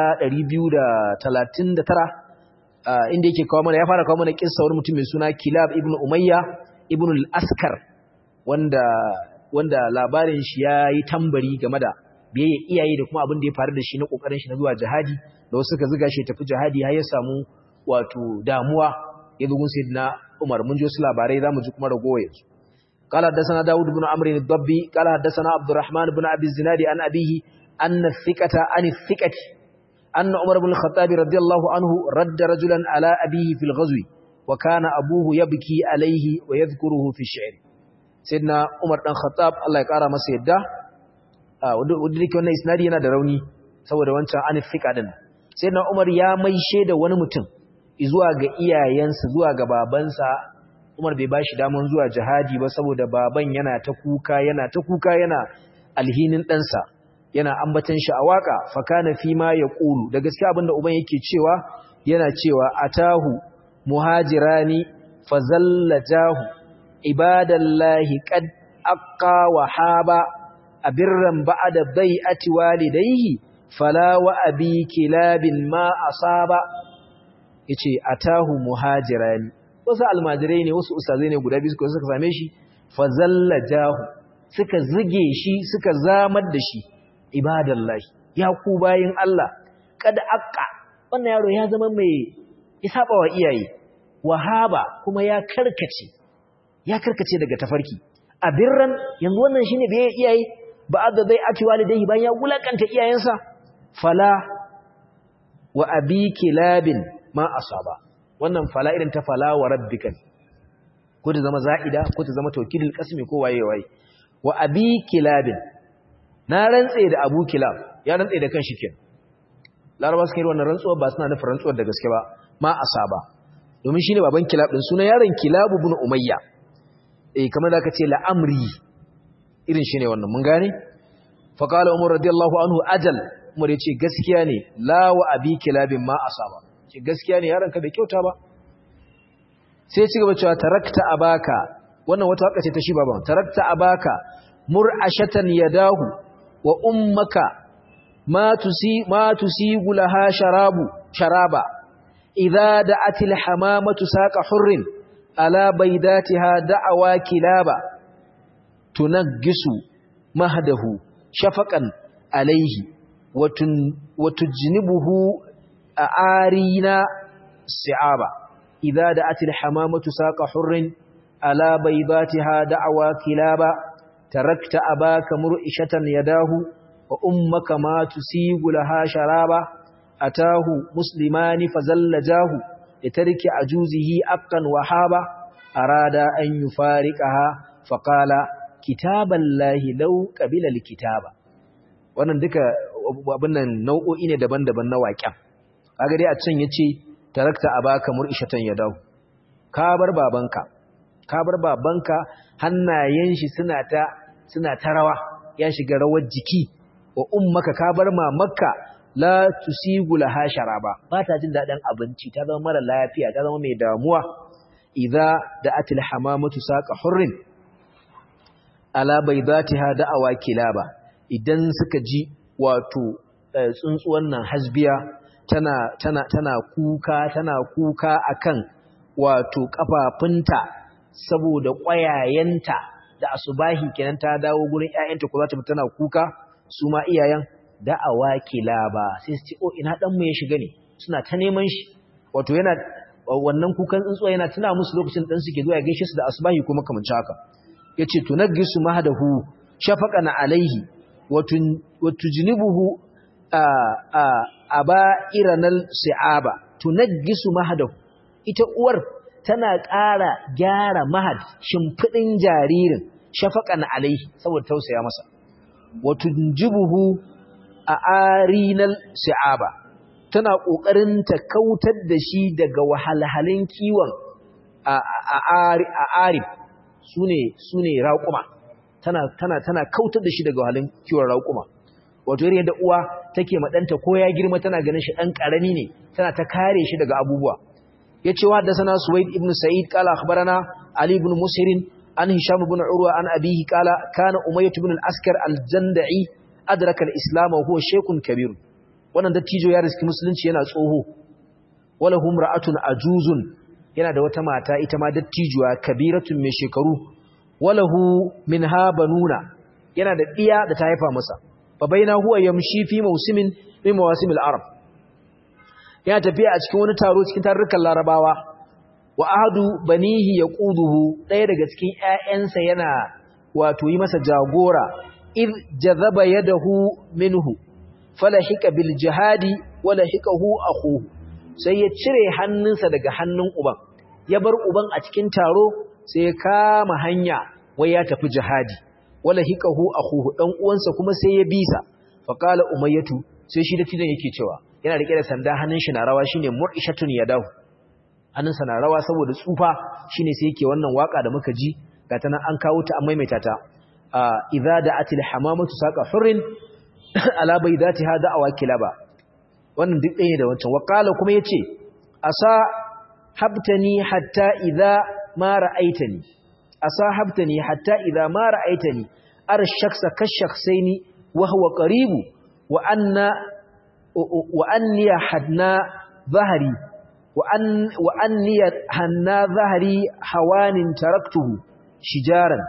239 inda yake kawo mana ya fara kawo mana kissa wani mutum mai suna Kilab ibn Umayya ibn al-Askar wanda wanda labarin shi ya yi tambari game da biyayya iyaye da kuma abin da ya faru da shi na kokarin shi na zuwa jihadi da wasu suka ziga shi tafi jihadi har ya samu wato damuwa ya zugun sayyidina Umar mun ji wasu labarai zamu ji kuma ragowa yanzu قال حدثنا داود بن عمرو الضبي قال حدثنا عبد الرحمن بن ابي الزناد عن ابيه ان الثقه عن الثقه ان عمر بن الخطاب رضي الله عنه رد رجلا على ابيه في الغزو وكان ابوه يبكي عليه ويذكره في الشعر sayyidina Umar dan Khattab Allah ya kara masa yadda wanda dake wannan isnadi yana da rauni saboda wancan anif fika din sayyidina Umar ya maishe da wani mutum zuwa ga iyayensa zuwa ga babansa Umar bai bashi daman zuwa jihadi ba saboda baban yana ta kuka yana ta kuka yana alhinin ɗansa yana ambatan shi a waka fakana fi ma yaqulu da gaskiya abinda uban yake cewa yana cewa atahu muhajirani fazallajahu ibadallahi qad aqqa wa haba abirran ba'da bai'ati walidayhi fala wa abi kilabin ma asaba yace atahu muhajirani wasu almajirai ne wasu ustazai ne guda biyu suka same shi fazalla jahu suka zige shi suka zamar da shi ibadallahi ya ku bayin Allah kada aqqa wannan yaro ya zama mai isaba wa iyaye wahaba kuma ya karkace ya karkace daga tafarki a birran yanzu wannan shine bai iyaye ba da zai ati walidai bayan ya gulakanta iyayensa fala wa abi kilabin ma asaba wannan fala irin ta fala wa rabbika ko ta zama za'ida ko ta zama tawkidul qasmi ko waye waye wa abi kilabin na rantse da abu kilab ya rantse da kan shi kenan laraba suka yi wannan rantsuwar ba suna nufin rantsuwar da gaske ba ma asaba domin shine baban kilab din sunan yaron kilab ibn umayya eh kamar da aka ce la'amri irin shine wannan mun gane fa qala umar radiyallahu anhu ajal umar yace gaskiya ne la wa abi kilabin ma asaba ce gaskiya ne yaron ka bai kyauta ba sai ci gaba cewa tarakta abaka wannan wata waka ce ta shi baban tarakta abaka mur'ashatan yadahu wa ummaka ma tusi ma tusigu laha sharabu sharaba idza da'atil hamamatu saqa hurrin ala baydatiha da'awa kilaba tunaggisu mahdahu shafaqan alayhi wa tujnibuhu arina si'aba idza da'atil hamamatu saqa hurrin ala baydatiha da'awa kilaba tarakta abaka mur'ishatan yadahu wa ummaka ma tusigu laha sharaba atahu muslimani fazallajahu litarki ajuzihi aqqan wahaba arada an yufariqaha faqala kitaballahi law qabila alkitaba wannan duka abin nan nau'o'i ne daban-daban na waƙen kaga dai a can yace tarakta abaka mur'ishatan yadahu ka bar babanka ka bar babanka hannayen shi suna ta suna ta rawa ya shiga rawar jiki wa ummaka ka bar mamakka la tusigu laha sharaba ba ta jin dadin abinci ta zama mara lafiya ta zama mai damuwa idza da'atil hamamatu saqa hurrin ala baydatiha da'awa kilaba idan suka ji wato tsuntsuwan nan hasbiya tana tana tana kuka tana kuka akan wato kafafunta saboda ƙwayayenta da asubahi kenan ta dawo gurin ƴaƴanta ko za ta tana kuka su ma iyayen da'awa kilaba sai su ce oh ina dan mu ya shiga ne suna ta neman shi wato yana wannan kukan tsuntsuwa yana tuna musu lokacin dan suke zuwa ya gaishe su da asubahi kuma kamar haka yace tunaggisu mahadahu shafaqan alaihi wa tujnibuhu aba'iranal si'aba tunaggisu mahadahu ita uwar tana ƙara gyara mahad shimfidin jaririn shafaqan alaihi saboda tausaya masa wa tunjibuhu a arinal si'aba tana ƙoƙarin ta kautar da shi daga wahalhalin kiwon a arib su ne raƙuma tana kautar da shi daga wahalhalin kiwon raƙuma wato yadda da uwa take maɗanta ko ya girma tana ganin shi ɗan ƙarami ne tana ta kare shi daga abubuwa ya ce wa da sana suwaid ibn sa'id kala akhbarana ali ibn musirin an hisham ibn urwa an abihi kala kana umayyah ibn al-askar al-jandai adraka al-islam wa huwa shaykhun kabir wannan dattijo ya riski musulunci yana tsoho wala hum ra'atun ajuzun yana da wata mata ita ma dattijuwa kabiratun mai shekaru wala hu minha banuna yana da diya da ta haifa masa fa baina huwa yamshi fi mawsimin min mawasimil arab yana tafiya a cikin wani taro cikin tarurrukan larabawa wa ahadu banihi yaquduhu daya daga cikin ƴaƴansa yana wato yi masa jagora id jazaba yadahu minhu falahika bil jihadi walahikahu akhuhu sai ya cire hannunsa daga hannun uban ya bar uban a cikin taro sai ya kama hanya wai ya tafi jihadi walahikahu akhuhu dan uwansa kuma sai ya bisa fa qala umayyatu sai shi da tidan yake cewa yana rike da sanda hannun shi na rawa shine murishatun yadahu hannunsa na rawa saboda tsufa shine sai yake wannan waka da muka ji gata nan an kawo ta an maimaita ta idza da'atil hamamatu saqa hurrin ala baydatiha da'awa kilaba wannan duk ɗaya da wancan waqala kuma yace asa habtani hatta idza ma ra'aitani asahabtani hatta idza ma ra'aitani ara shakhsa kashakhsaini wa huwa qaribu wa anna wa anni hadna dhahri wa an wa anni hanna dhahri hawanin taraktuhu shijaran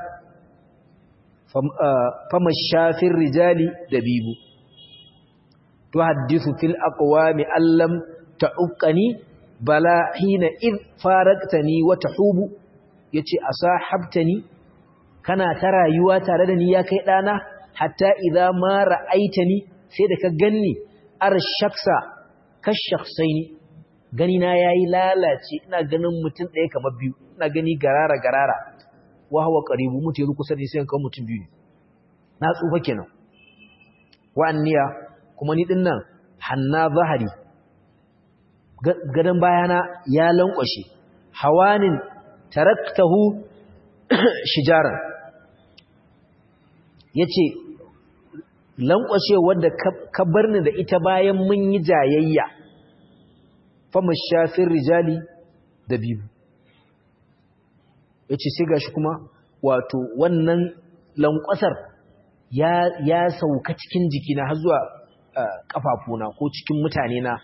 fama shafin rijali dabibu tuhaddithu fil aqwami allam ta'uqani bala hina id faraqtani wa tahubu yace asahabtani kana ta rayuwa tare da ni ya kai dana hatta idza ma ra'aitani sai da ka ganni ar shaksa kashakhsaini gani na yayi lalace ina ganin mutum ɗaya kamar biyu ina gani garara garara wa huwa qaribu mutu yanzu kusa da sai kan mutum biyu na tsufa kenan wa anniya kuma ni dinnan hanna zahari gadan bayana ya lankwashe hawanin taraktahu shijaran yace lankwashe wanda ka barni da ita bayan mun yi jayayya fama shafin rijali da bibu yace sai gashi kuma wato wannan lankwasar ya ya sauka cikin jikina har zuwa kafafuna ko cikin mutane na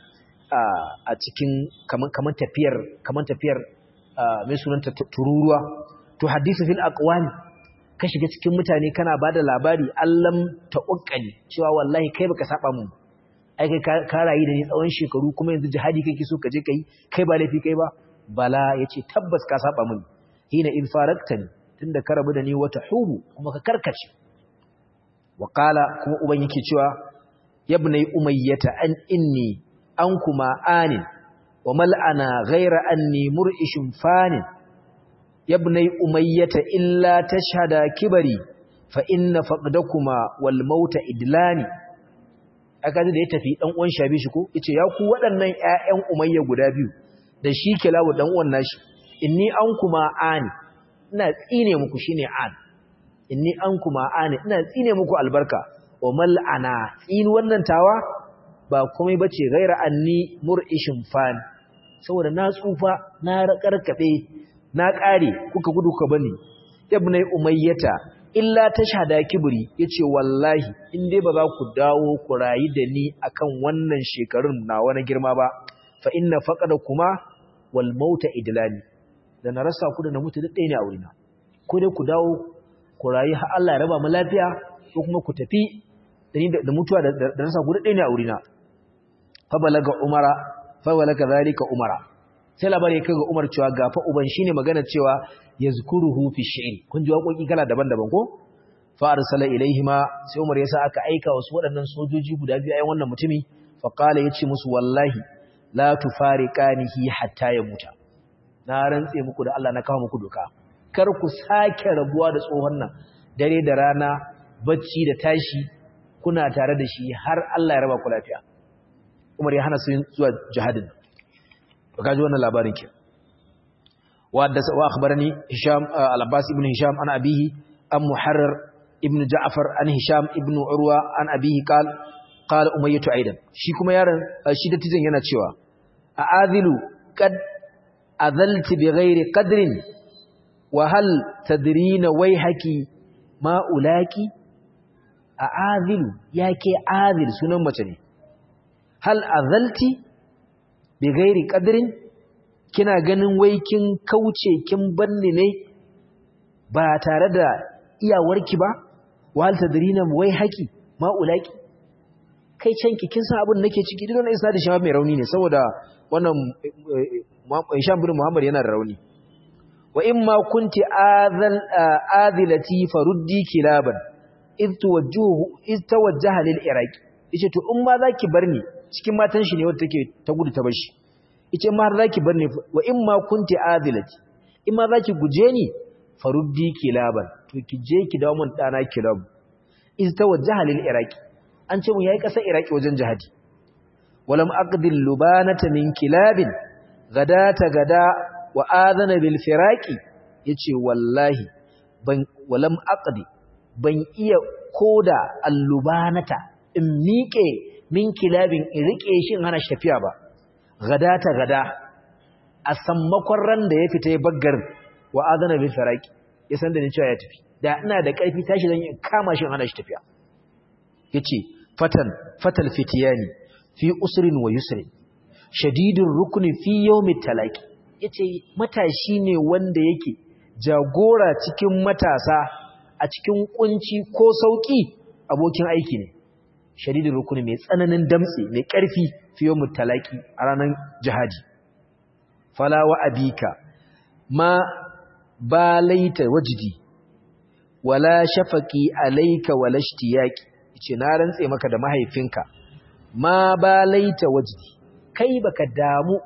a cikin kaman tafiyar kaman tafiyar mai sunanta tururuwa to hadisi fil aqwali ka shiga cikin mutane kana bada labari allam ta'uqqani cewa wallahi kai baka saba mun ai kai ka rayu da ni tsawon shekaru kuma yanzu jihadi kake so ka je kai kai ba laifi kai ba bala yace tabbas ka saba mun hina in faraktani tunda ka rabu da ni wata hubu kuma ka karkace wa qala kuma uban yake cewa yabnai umayyata an inni an kuma anin wa mal'ana ghaira anni mur'ishun fanin yabnai umayyata illa tashhada kibari fa inna faqdakuma wal mauta idlani aka da ya tafi dan uwan shabi shi ko yace ya ku waɗannan ƴaƴan umayya guda biyu da shi kilawu dan uwan nashi inni an kuma ani ina tsine muku shine an inni an kuma ani ina tsine muku albarka wa mal'ana tsin wannan tawa ba komai bace gaira anni mur'ishin fan saboda na tsufa na karkabe na kare kuka gudu ka bani ibnai umayyata illa tashhada kibri yace wallahi in dai ba za ku dawo ku rayi da ni akan wannan shekarun na wani girma ba fa inna faqada kuma wal mauta idlani da na rasa ku da na mutu duk ɗaya ne a wurina ko dai ku dawo ku rayu har Allah ya raba mu lafiya ko kuma ku tafi da mutuwa da rasa ku duk ɗaya ne a wurina fa balaga umara fa balaga zalika umara sai labari ya kaga umar cewa gafa uban shine magana cewa yazkuruhu fi shi'r kun ji waƙoƙi kala daban-daban ko fa arsala ilaihima sai umar yasa aka aika wasu waɗannan sojoji guda biyu ayan wannan mutumi fa qala yace musu wallahi la tufariqanihi hatta yamuta na rantse muku da Allah na kawo muku doka kar ku sake rabuwa da tsohon nan dare da rana bacci da tashi kuna tare da shi har Allah ya raba ku lafiya Umar ya hana su zuwa jihadin to kaji wannan labarin ke wa da wa akhbarani Hisham al-Abbas ibn Hisham an abihi an Muharrar ibn Ja'far an Hisham ibn Urwa an abihi qal qala Umayyah aidan shi kuma yaron shi da tijin yana cewa a'adhilu qad azalti bighairi qadrin wa hal tadrina wayhaki ma ulaki a'adhilu yake adhil sunan mace ne hal azalti bighairi qadrin kina ganin wai kin kauce kin banni ne ba tare da iyawarki ba wa hal tadrina wayhaki ma ulaki kai canki kin san abin nake ciki duk wannan isa da shi mai rauni ne saboda wannan Hisham bin Muhammad yana da rauni wa in ma kunti adhal adhilati faruddi kilaban id tuwajjuhu id tawajjaha lil iraq yace to in ma zaki barni cikin matan shi ne wanda take ta gudu ta bashi yace ma har zaki barni wa in ma kunti adhilati in ma zaki guje ni faruddi kilaban to ki je ki dawo mun dana kilab id tawajjaha lil iraq an ce mu yayi kasar iraki wajen jihadi walam aqdil lubanata min kilabin gadata gada wa adana bil firaqi yace wallahi ban walam aqdi ban iya koda allubanata in miƙe min kilabin in rike shi in hana shafiya ba gada ta gada a sammakon ran da ya fita ya baggar wa adana bil firaqi ya san da ni cewa ya tafi da ina da ƙarfi tashi zan yi kama shi hana shi tafiya yace fatan fatal fitiyani fi usrin wa yusrin shadidun rukuni fi yawmi talaqi yace matashi ne wanda yake jagora cikin matasa a cikin kunci ko sauki abokin aiki ne shadidun rukuni mai tsananin damtse mai ƙarfi fi yawmi talaqi a ranar jihadi fala wa abika ma balaita wajdi wala shafaqi alayka wala ishtiyaqi yace na rantse maka da mahaifinka ma balaita wajdi kai baka damu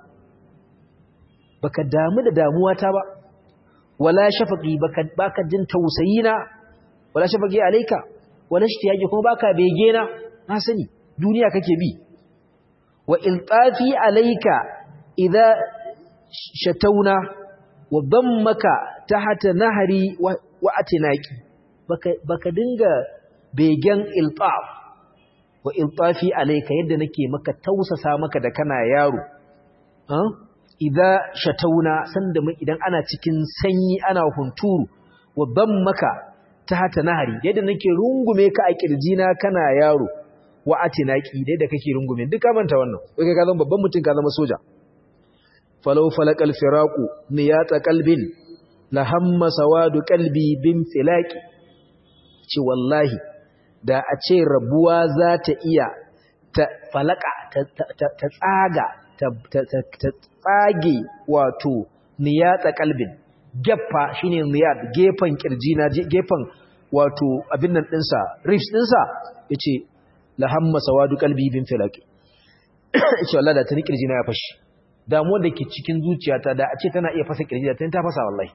baka damu da damuwata ba wala shafaqi baka baka jin tausayina wala shafaqi alayka wala ishtiyaqi kuma baka bege na na sani duniya kake bi wa iltafi alayka idza shatauna wa dammaka tahta nahri wa atinaki baka baka dinga begen iltaf wa iltafi alayka yadda nake maka tausasa maka da kana yaro ah idza shatauna sanda idan ana cikin sanyi ana hunturu wa dammaka tahta nahri yadda nake rungume ka a kirjina kana yaro wa atinaki yadda kake rungume duka manta wannan kai ka zama babban mutum ka zama soja falau falakal firaku niyata kalbin la hamma sawadu kalbi bin filaki ce wallahi da a ce rabuwa za ta iya ta falaka ta tsaga ta tsage wato niyata kalbin gefa shine niyat gefan kirjina gefan wato abin nan dinsa rifs dinsa yace la hamma sawadu kalbi bin filaki ce wallahi da tani kirjina ya fashi damuwar da ke cikin zuciyata da a ce tana iya fasa kirji da ta fasa wallahi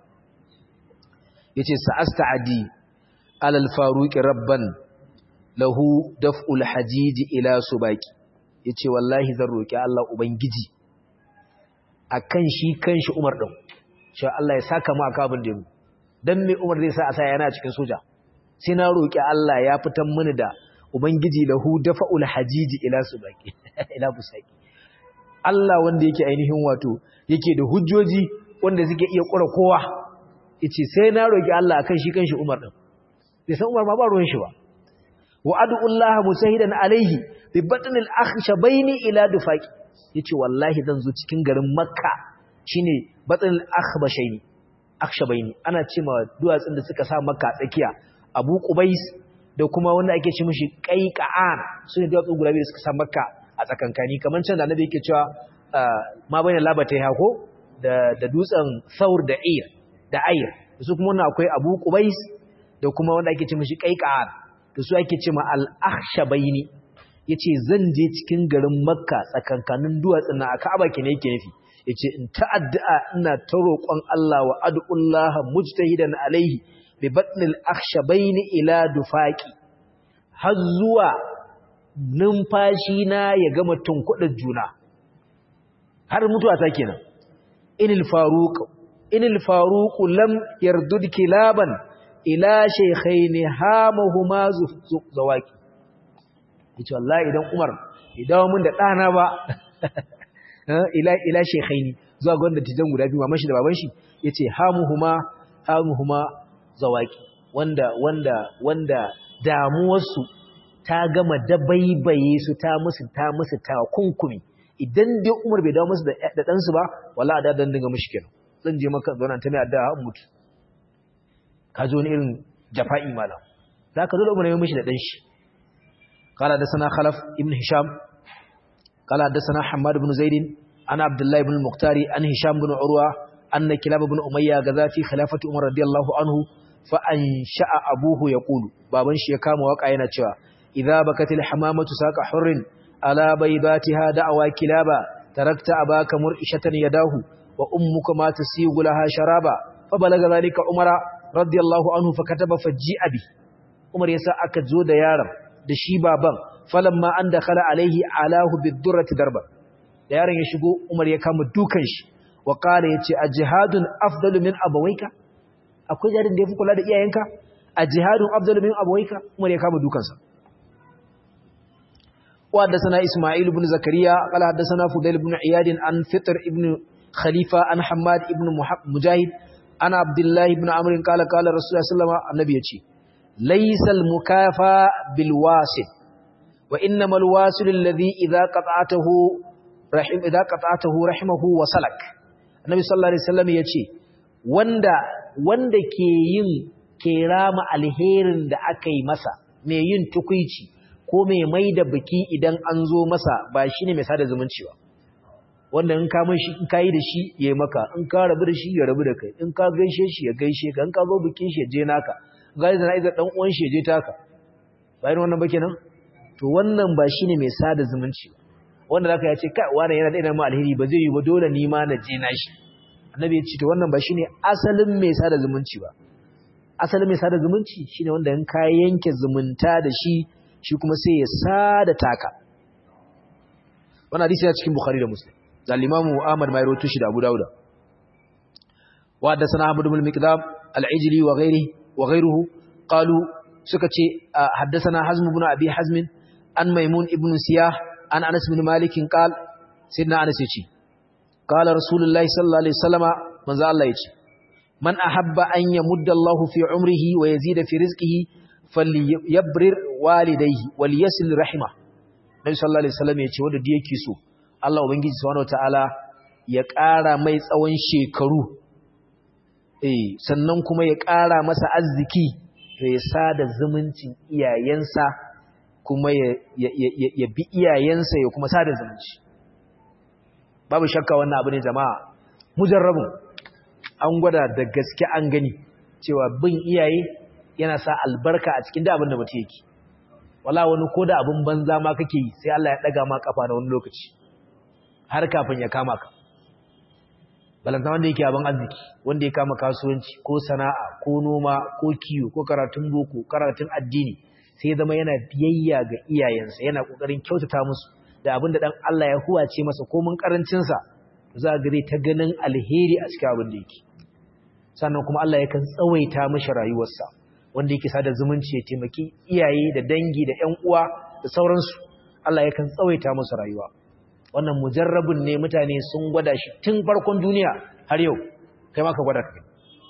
yace sa'asta'adi alal faruqi rabban lahu daf'ul hajiji ila subaki yace wallahi zan roki Allah ubangiji akan shi kanshi Umar din cewa Allah ya saka mu aka abin da mu dan me Umar zai sa a sa yana cikin soja sai na roki Allah ya fitan mini da ubangiji lahu daf'ul hajiji ila subaki ila busaki Allah wanda yake ainihin wato yake da hujjoji wanda suke iya kura kowa yace sai na roki Allah akan shi kanshi Umar din bai san Umar ma ba ruwan shi ba wa ad'ullaha musahidan alaihi bi batnil akhshabaini ila dufaqi yace wallahi zan zo cikin garin Makka shine batnil akhbashaini akhshabaini ana cewa duwatsun da suka sa Makka tsakiya Abu Qubais da kuma wanda ake ce mishi Qaiqa'an sune duwatsun guda biyu da suka sa Makka a tsakankani kamar can da annabi yake cewa ma bayan labata ya hako da da dutsen Thawr da Ir da Ayr su kuma wannan akwai Abu Qubais da kuma wanda ake ce mishi Qaiqa'an da su ake ce ma al-akhshabaini yace zan je cikin garin Makka tsakankanin duwatsun na Ka'aba kene yake nufi yace in ta'addu'a ina ta roƙon Allah wa ad'ullaha mujtahidan alaihi bi batnil akhshabaini ila dufaqi har zuwa numfashi na ya gama tunkudin juna har mutuwa ta kenan inil faruq inil faruq lam yardud kilaban ila shaykhaini hamahuma zawaki yace wallahi idan Umar idan mun da dana ba ila ila shaykhaini zuwa ga wanda tijan guda biyu mamashi da baban shi yace hamuhuma hamuhuma zawaki wanda wanda wanda damuwarsu ta gama dabaibaye su ta musu ta musu ta kunkumi idan dai Umar bai dawo musu da da dan su ba wallahi da dan dinga mushi kenan zan je maka zauna ta mai addu'a har mutu ka zo ni irin jafa'i malam zaka zo da Umar ya mishi da dan shi qala da sana khalaf ibn hisham qala da sana hammad ibn zaid ana abdullah ibn al-muqtari an hisham ibn urwa anna kilab ibn umayya gaza fi khilafati umar radiyallahu anhu fa ansha'a abuhu yaqulu baban shi ya kama waka yana cewa idza bakatil hamamatu saqa hurrin ala baydatiha da'wa kilaba tarakta abaka mur'ishatan yadahu wa ummuka ma tasigu laha sharaba fa balaga zalika umara radiyallahu anhu fa kataba faji'a bi umar yasa aka zo da yaron da shi baban falamma an dakhala alaihi alahu bidurrati darba da yaron ya shigo umar ya kama dukan shi wa qala yace ajihadun afdalu min abawayka akwai jarin da yafi kula da iyayenka ajihadun afdalu min abawayka umar ya kama dukansa wa hadathana isma'il ibn zakariya qala hadathana fudail ibn iyad an fitr ibn khalifa an hammad ibn mujahid ana abdullahi ibn amr qala qala rasulullahi sallallahu alaihi wasallam annabi yace laysal mukafa bil wasil wa innamal wasil alladhi idha qata'atahu rahim idha qata'atahu rahimahu wa salak annabi sallallahu alaihi wasallam yace wanda wanda ke yin kerama alherin da aka yi masa mai yin tukuici ko mai mai da biki idan an zo masa ba shine mai sada zumunci ba wanda in ka shi in ka yi da shi ya maka in ka rabu da shi ya rabu da kai in ka gaishe shi ya gaishe ka in ka zo bikin shi ya je naka ga da na'iza dan uwan shi ya je taka ba irin wannan ba kenan to wannan ba shine mai sada zumunci wanda zaka ya ce kai wani yana da ina ma alheri ba zai yi ba dole ni ma na je na shi annabi ya ce to wannan ba shine asalin mai sada zumunci ba asalin mai sada zumunci shine wanda in ka yanke zumunta da shi shi kuma sai ya sada taka wannan hadisi yana cikin bukhari da muslim da al-imamu ahmad mai rawaito shi da abu dauda wa da sana ahmad ibn miqdam al-ijli wa ghairi wa ghairuhu qalu suka ce haddathana hazm ibn abi hazm an maimun ibn siyah an anas ibn malik qal sayyidina anas yace qala rasulullahi sallallahu alaihi wasallama manzo Allah yace man ahabba an yamudda Allahu fi umrihi wa yazida fi rizqihi falyabrir walidayhi walyasil rahima Nabi sallallahu alaihi wasallam yace wanda da yake so Allah ubangiji subhanahu wataala ya ƙara mai tsawon shekaru eh sannan kuma ya ƙara masa arziki ya sada zumuncin iyayensa kuma ya ya bi iyayensa ya kuma sada zumunci babu shakka wannan abu ne jama'a mujarrabun an gwada da gaske an gani cewa bin iyaye yana sa albarka a cikin da abin da mutum yake wala wani ko da abin banza ma kake yi sai Allah ya daga ma kafa na wani lokaci har kafin ya kama ka balanta wanda yake abin arziki wanda ya kama kasuwanci ko sana'a ko noma ko kiwo ko karatun boko karatun addini sai zama yana biyayya ga iyayensa yana kokarin kyautata musu da abin da dan Allah ya huwace masa ko mun karancin sa za ga dai ta ganin alheri a cikin abin da yake sannan kuma Allah yakan tsawaita mishi rayuwarsa wanda yake sada zumunci ya taimaki iyaye da dangi da ƴan uwa da sauransu Allah yakan tsawaita musu rayuwa wannan mujarrabun ne mutane sun gwada shi tun farkon duniya har yau kai ma ka gwada kai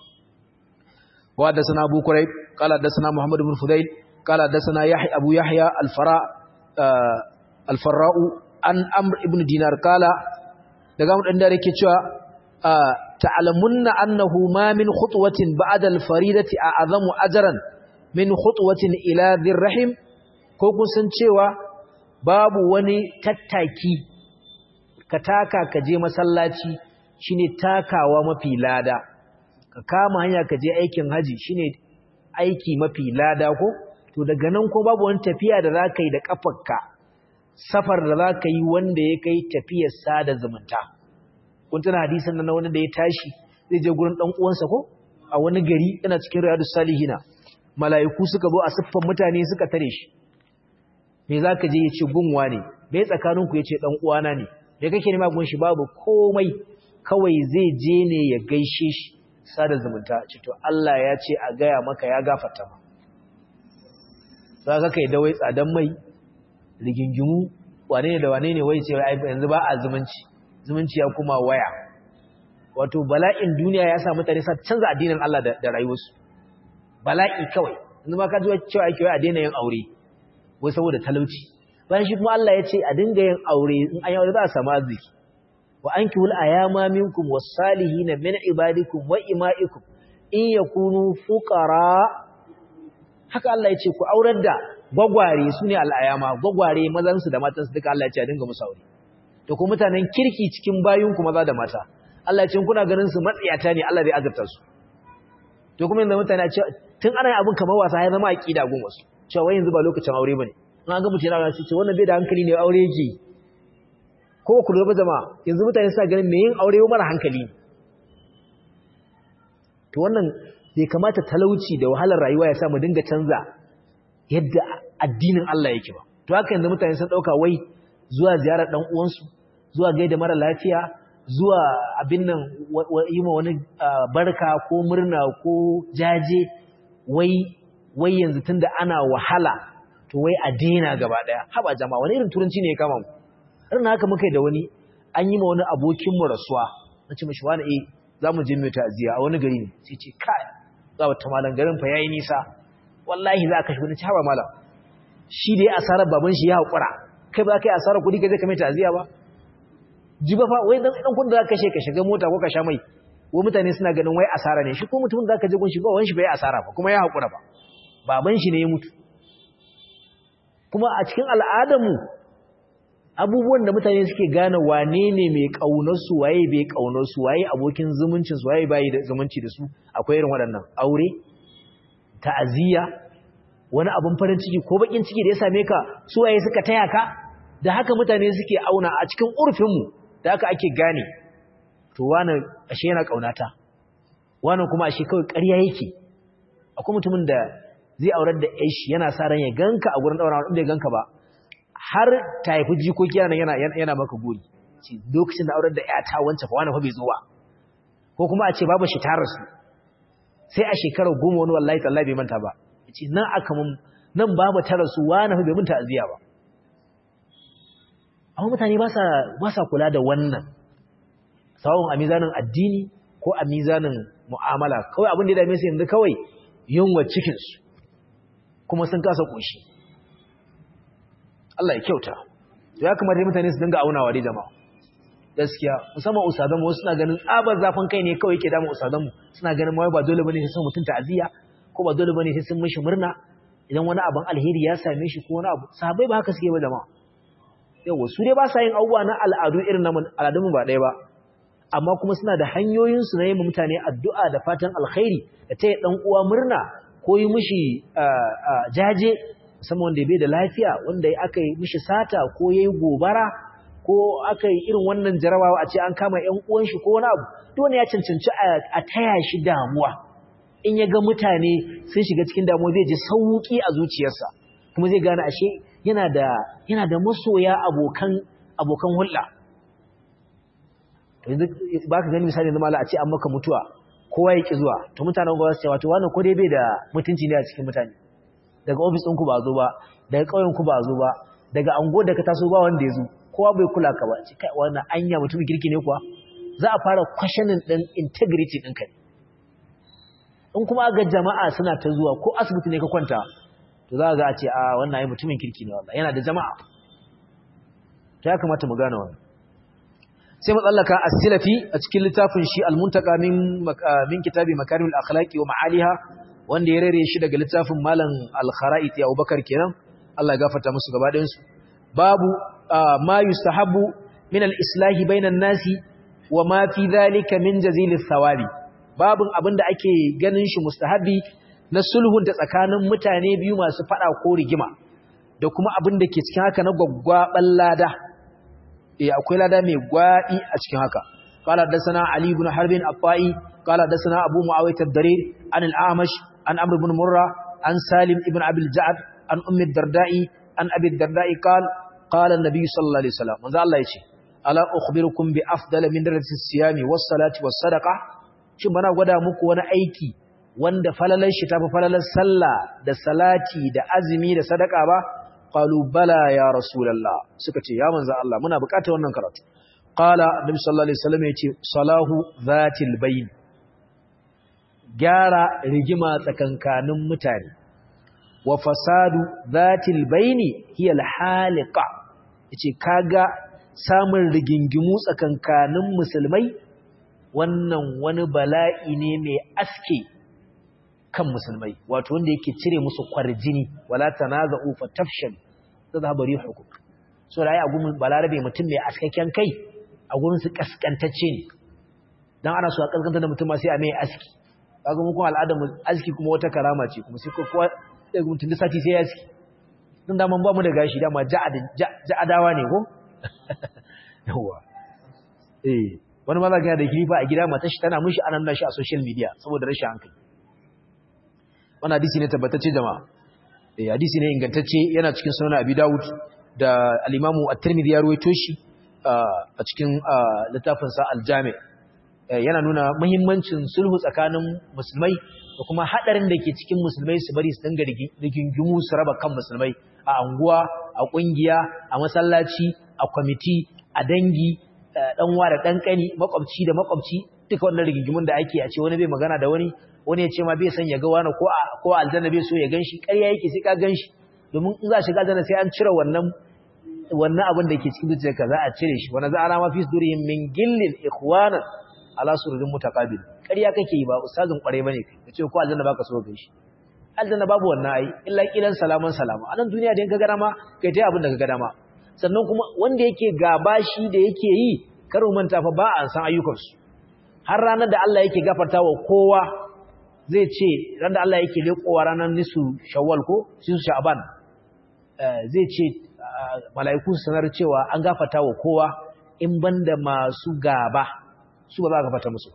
wa da sana Abu Quraib qala da sana Muhammad ibn Fudail qala da sana Yahya Abu Yahya al-Fara al-Farra'u an Amr ibn Dinar qala daga mu dan da yake cewa ta'lamunna annahu ma min khutwatin ba'da al-faridati a'zamu ajran min khutwatin ila dhirrahim ko kun san cewa babu wani tattaki ka taka ka je masallaci shine takawa mafi lada ka kama hanya ka je aikin haji shine aiki mafi lada ko to daga nan ko babu wani tafiya da zaka yi da kafarka safar da zaka yi wanda ya kai tafiyar sada zumunta kun tana hadisin nan wani da ya tashi zai je gurin dan uwansa ko a wani gari yana cikin riyadus salihina mala'iku suka zo a siffan mutane suka tare shi me zaka je ya ce gunwa ne me tsakaninku ya ce dan uwana ne da kake nema gun shi babu komai kawai zai je ne ya gaishe shi sada zumunta ce to Allah ya ce a gaya maka ya gafarta ma za ka kai da wai tsadan mai rigingimu wane ne da wane ne wai ce yanzu ba a zumunci zumunci ya kuma waya wato bala'in duniya ya sa mutane sa canza addinin Allah da rayuwarsu bala'i kawai yanzu ma ka ji cewa ake wai a daina yin aure wai saboda talauci bayan shi kuma Allah ya ce a dinga yin aure in an yi aure za a samu arziki wa ankihul ayama minkum was-salihin min ibadikum wa ima'ikum in yakunu fuqara haka Allah ya ce ku aurar da gwagware sune al-ayama gwagware mazan su da matan su duka Allah ya ce a dinga musu aure to kuma mutanen kirki cikin bayun ku maza da mata Allah ya ce kuna ganin su matsiyata ne Allah zai azurta su to kuma yanzu mutane a ce tun ana yin abin kamar wasa ya zama aqida gun wasu cewa wai yanzu ba lokacin aure bane in an ga mutum yana ce wannan bai da hankali ne aure yake yi ko ku lura jama'a yanzu mutane suna ganin me yin aure mara hankali to wannan bai kamata talauci da wahalar rayuwa ya sa mu dinga canza yadda addinin Allah yake ba to haka yanzu mutane sun dauka wai zuwa ziyarar dan uwansu zuwa gaida mara lafiya zuwa abin nan yi ma wani barka ko murna ko jaje wai wai yanzu tunda ana wahala to wai a daina gaba daya haba jama'a wani irin turanci ne ya kama mu irin haka muka yi da wani an yi ma wani abokin mu rasuwa nace mishi wani eh za mu je mai ta'aziyya a wani gari ne sai ce kai za wata malam garin fa yayi nisa wallahi za ka shi wani haba malam shi dai asarar baban shi ya haƙura kai ba kai asarar kuɗi kai zai kame ta'aziyya ba ji ba fa wai dan dan kudin da zaka kashe ka shiga mota ko ka sha mai wai mutane suna ganin wai asara ne shi ko mutumin da zaka je gun shi ba wani shi bai asara ba kuma ya haƙura ba baban shi ne ya mutu kuma a cikin al'adarmu abubuwan da mutane suke gane wane ne mai ƙaunarsu waye bai ƙaunarsu waye abokin zumuncinsu waye bayi da zumunci da su akwai irin waɗannan aure ta'aziyya wani abin farin ciki ko bakin ciki da ya same ka su waye suka taya ka da haka mutane suke auna a cikin urfinmu da haka ake gane to wani ashe yana ƙaunata wani kuma ashe kawai ƙarya yake akwai mutumin da zai aurar da yashi yana sa ran ya ganka a gurin daura inda ya ganka ba har ta haifi jikoki yana yana yana maka gori ce lokacin da aurar da ƴata wance fa wani fa bai zo ba ko kuma a ce babu shi ta rasu sai a shekarar goma wani wallahi tallahi bai manta ba ce nan aka mun nan babu ta rasu wani fa bai mun ta'aziya ba amma mutane ba sa ba sa kula da wannan sawon a mizanin addini ko a mizanin mu'amala kawai abin da ya dame su yanzu kawai yunwa cikinsu kuma sun kasa ƙoshi Allah ya kyauta ya kamata mutane su dinga aunawa dai jama'a gaskiya musamman usadanmu wasu suna ganin tsabar zafin kai ne kawai yake damun usadanmu suna ganin mawai ba dole bane sai sun mutunta aziya ko ba dole bane sai sun mishi murna idan wani abin alheri ya same shi ko wani abu sahabbai ba haka suke ba jama'a yawa su dai ba sa yin abubuwa na al'adu irin na al'adunmu ba ɗaya ba amma kuma suna da hanyoyinsu na yi mutane addu'a da fatan alkhairi da ta yi ɗan uwa murna ko yi mishi jaje musamman wanda bai da lafiya wanda aka yi mishi sata ko ya yi gobara ko aka yi irin wannan jarabawa a ce an kama ‘yan uwan shi ko wani abu dole ya cancanci a taya shi damuwa in ya ga mutane sun shiga cikin damuwa zai ji sauƙi a zuciyarsa kuma zai gane ashe yana da yana da masoya abokan abokan hulɗa ba ka gani misali zama a ce an maka mutuwa kowa ya ƙi zuwa to mutanen gwa su ce wato wannan ko dai bai da mutunci ne a cikin mutane daga ofis ɗinku ba zo ba daga ƙauyenku ba zo ba daga ango da ka taso ba wanda ya zo kowa bai kula ka ba ce kai wannan anya mutumin kirki ne kuwa za a fara questioning ɗin integrity ɗinka ne in kuma ga jama'a suna ta zuwa ko asibiti ne ka kwanta to za ga a ce a wannan ai mutumin kirki ne wallahi yana da jama'a ta ya kamata mu gane wannan sai matsallaka as-silafi a cikin littafin shi al-muntaka min min kitabi makarimul akhlaqi wa ma'aliha wanda ya rere shi daga littafin malam al-kharaiti Abubakar kenan Allah ya gafarta musu gaba ɗayan su babu ma yustahabu min al-islahi bainan nasi wa ma fi dhalika min jazilis thawabi babun abinda ake ganin shi mustahabi na sulhun ta tsakanin mutane biyu masu fada ko rigima da kuma abinda ke cikin haka na gwaggwaban lada eh akwai lada mai gwadi a cikin haka qala dasana ali ibn harb al-afai qala dasana abu muawiyah ad-darir an al-amash an amr ibn murra an salim ibn abi al-ja'd an ummi ad-dardai an abi ad-dardai qala qala an-nabi sallallahu alaihi wasallam manzo Allah yace ala ukhbirukum bi afdal min darajati as-siyami was-salati was-sadaqa shin bana gwada muku wani aiki wanda falalar shi tafi falalar sallah da salati da azumi da sadaka ba qalu bala ya rasulullah suka ce ya manzo Allah muna bukatar wannan karatu qala annabi sallallahu alaihi wasallam yace salahu zatil bayn gyara rigima tsakankanin mutane wa fasadu zatil bayni hiya alhaliqa yace kaga samun rigingimu tsakankanin musulmai wannan wani bala'i ne mai aske kan musulmai wato wanda yake cire musu kwarjini wala tanaza'u fatafshal tadhhabu rihukum so da ai agun balarabe mutum mai askakken kai agun su kaskantacce ne dan ana so a kaskanta da mutum sai a mai aski kaga mu kuma al'adar mu aski kuma wata karama ce kuma sai kowa da mutum da sati sai ya aski dan da man ba mu da gashi dama ja'adawa ne ko yawa eh wani ma za ga da kilifa a gida matar shi tana mishi anan nashi a social media saboda rashin hankali wannan hadisi ne tabbatacce jama'a eh hadisi ne ingantacce yana cikin sunan Abi Dawud da al-Imam At-Tirmidhi ya ruwaito shi a cikin littafin sa Al-Jami' yana nuna muhimmancin sulhu tsakanin musulmai da kuma hadarin da ke cikin musulmai su bari su dinga rigingimu su raba kan musulmai a anguwa a kungiya a masallaci a kwamiti a dangi dan wa da dan kani makwabci da makwabci duka wannan rigingimun da ake a ce wani bai magana da wani wani ya ce ma bai san ya ga wani ko ko aljanna bai so ya ganshi ƙarya yake sai ka ganshi domin in za shiga aljanna sai an cire wannan wannan abin da ke cikin zuciyarka za a cire shi wani za'ana ma fi sudurihim min gillin ikhwanan ala sururin mutaqabil ƙarya kake yi ba ustazin ƙware bane kai kace ko aljanna baka so ganshi aljanna babu wannan ai illa kilan salaman salama a nan duniya da in ka ga dama kai tai abin da ka ga dama sannan kuma wanda yake gaba shi da yake yi karo manta fa ba a san ayyukansu har ranar da Allah yake gafarta wa kowa zai ce ran da Allah yake lekowa ranar nisu shawwal ko nisu sha'ban zai ce mala'iku su sanar cewa an gafarta wa kowa in banda masu gaba su ba za a gafarta musu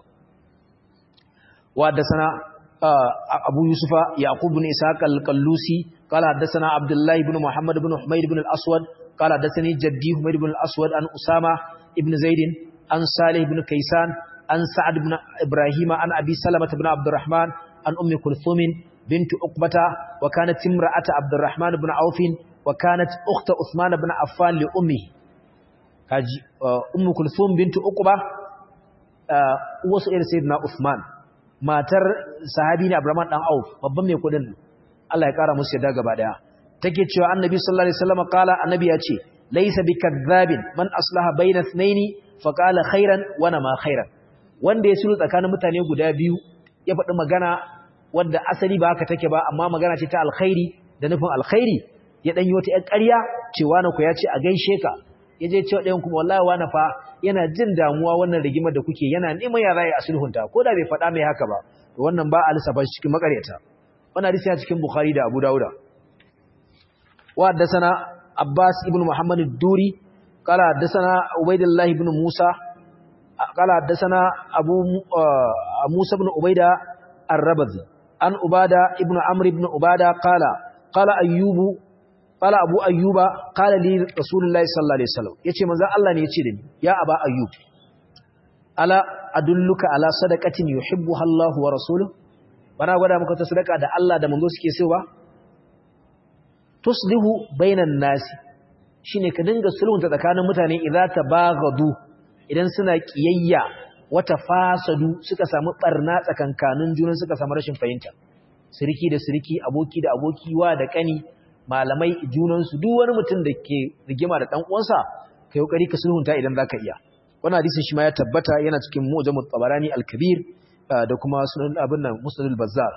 wa da sana abu yusufa yaqub bin ishaq al-qallusi qala hadathana abdullah ibn muhammad ibn humayd ibn al-aswad qala hadathani jaddi humayd ibn al-aswad an usama ibn zaid an salih ibn kaysan an sa'ad ibn ibrahim an abi salamah ibn abdurrahman an ummi kulthum bint uqbata wa kanat imra'at abdurrahman ibn auf wa kanat ukht uthman ibn affan li ummi kaji ummu kulthum bint uqba wasu irin sayyidina uthman matar sahabi ne abdurrahman dan auf babban mai kudin Allah ya kara musu yadda gaba daya take cewa annabi sallallahu alaihi wasallam kala annabi ya ce laysa bikadhabin man aslaha bayna ithnaini fa qala khairan wa ma khairan wanda ya sulhu tsakanin mutane guda biyu ya faɗi magana wanda asali ba haka take ba amma magana ce ta alkhairi da nufin alkhairi ya dan yi wata ƴar ƙarya cewa na ku ya ce a gaishe ka ya je cewa ɗayan kuma wallahi wani fa yana jin damuwa wannan rigimar da kuke yana neman ya rayu a sulhunta ko da bai faɗa mai haka ba to wannan ba a lissafa shi cikin makaryata wannan hadisi ya cikin bukhari da abu dauda wa haddathana abbas ibn muhammad ad-duri qala haddathana ubaydullah ibn musa qala haddathana abu musa ibn ubayda ar-rabazi an ubada ibn amr ibn ubada qala qala ayyubu qala abu ayyuba qala li rasulullahi sallallahu alaihi wasallam yace manzo Allah ne yace da ni ya aba ayyub ala adulluka ala sadaqatin yuhibbuha Allahu wa rasuluhu bana gwada maka ta sadaka da Allah da manzo suke so ba tuslihu bainan nasi shine ka dinga sulhunta tsakanin mutane idza tabaghadu idan suna kiyayya wata fasadu suka samu barna tsakankanin junan suka samu rashin fahimta siriki da siriki aboki da aboki wa da kani malamai junansu duk wani mutum da ke rigima da dan uwansa kai kokari ka sulhunta idan zaka iya wannan hadisin shi ma ya tabbata yana cikin mu'jamut tabarani al-kabir da kuma sunan abin nan musnad al-bazzar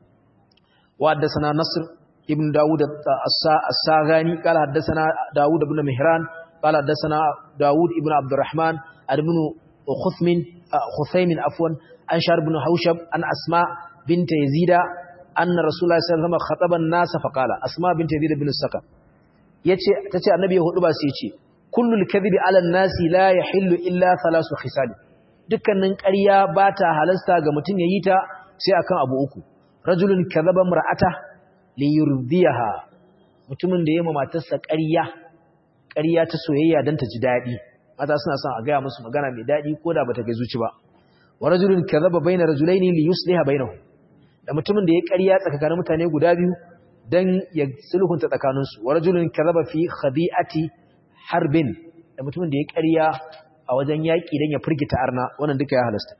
wa haddathana nasr ibn daud as-saghani qala haddathana daud ibn mihran qala haddathana daud ibn abdurrahman ibn khuthmin khuthaymin afwan an shar ibn haushab an asma bint yazida anna rasulullahi sallallahu alaihi wasallam khataba an-nas fa qala asma bint yazid ibn sakan yace tace annabi ya hudu ba sai yace kullul kadhibi ala an-nasi la yahillu illa thalasu khisal dukkanin ƙarya ba ta halasta ga mutum yayi ta sai akan abu uku rajulun kadhaba mar'ata li yurdiyaha mutumin da yayi matarsa ƙarya ƙarya ta soyayya dan ta ji dadi mata suna son a ga musu magana mai dadi koda bata ga zuci ba wa rajulun kadhaba bayna rajulaini li yusliha bainahum da mutumin da ya ƙarya tsakanin mutane guda biyu dan ya sulhunta tsakaninsu wa rajulun kadhaba fi khadi'ati harbin da mutumin da ya ƙarya a wajen yaƙi don ya firgita arna wannan duka ya halasta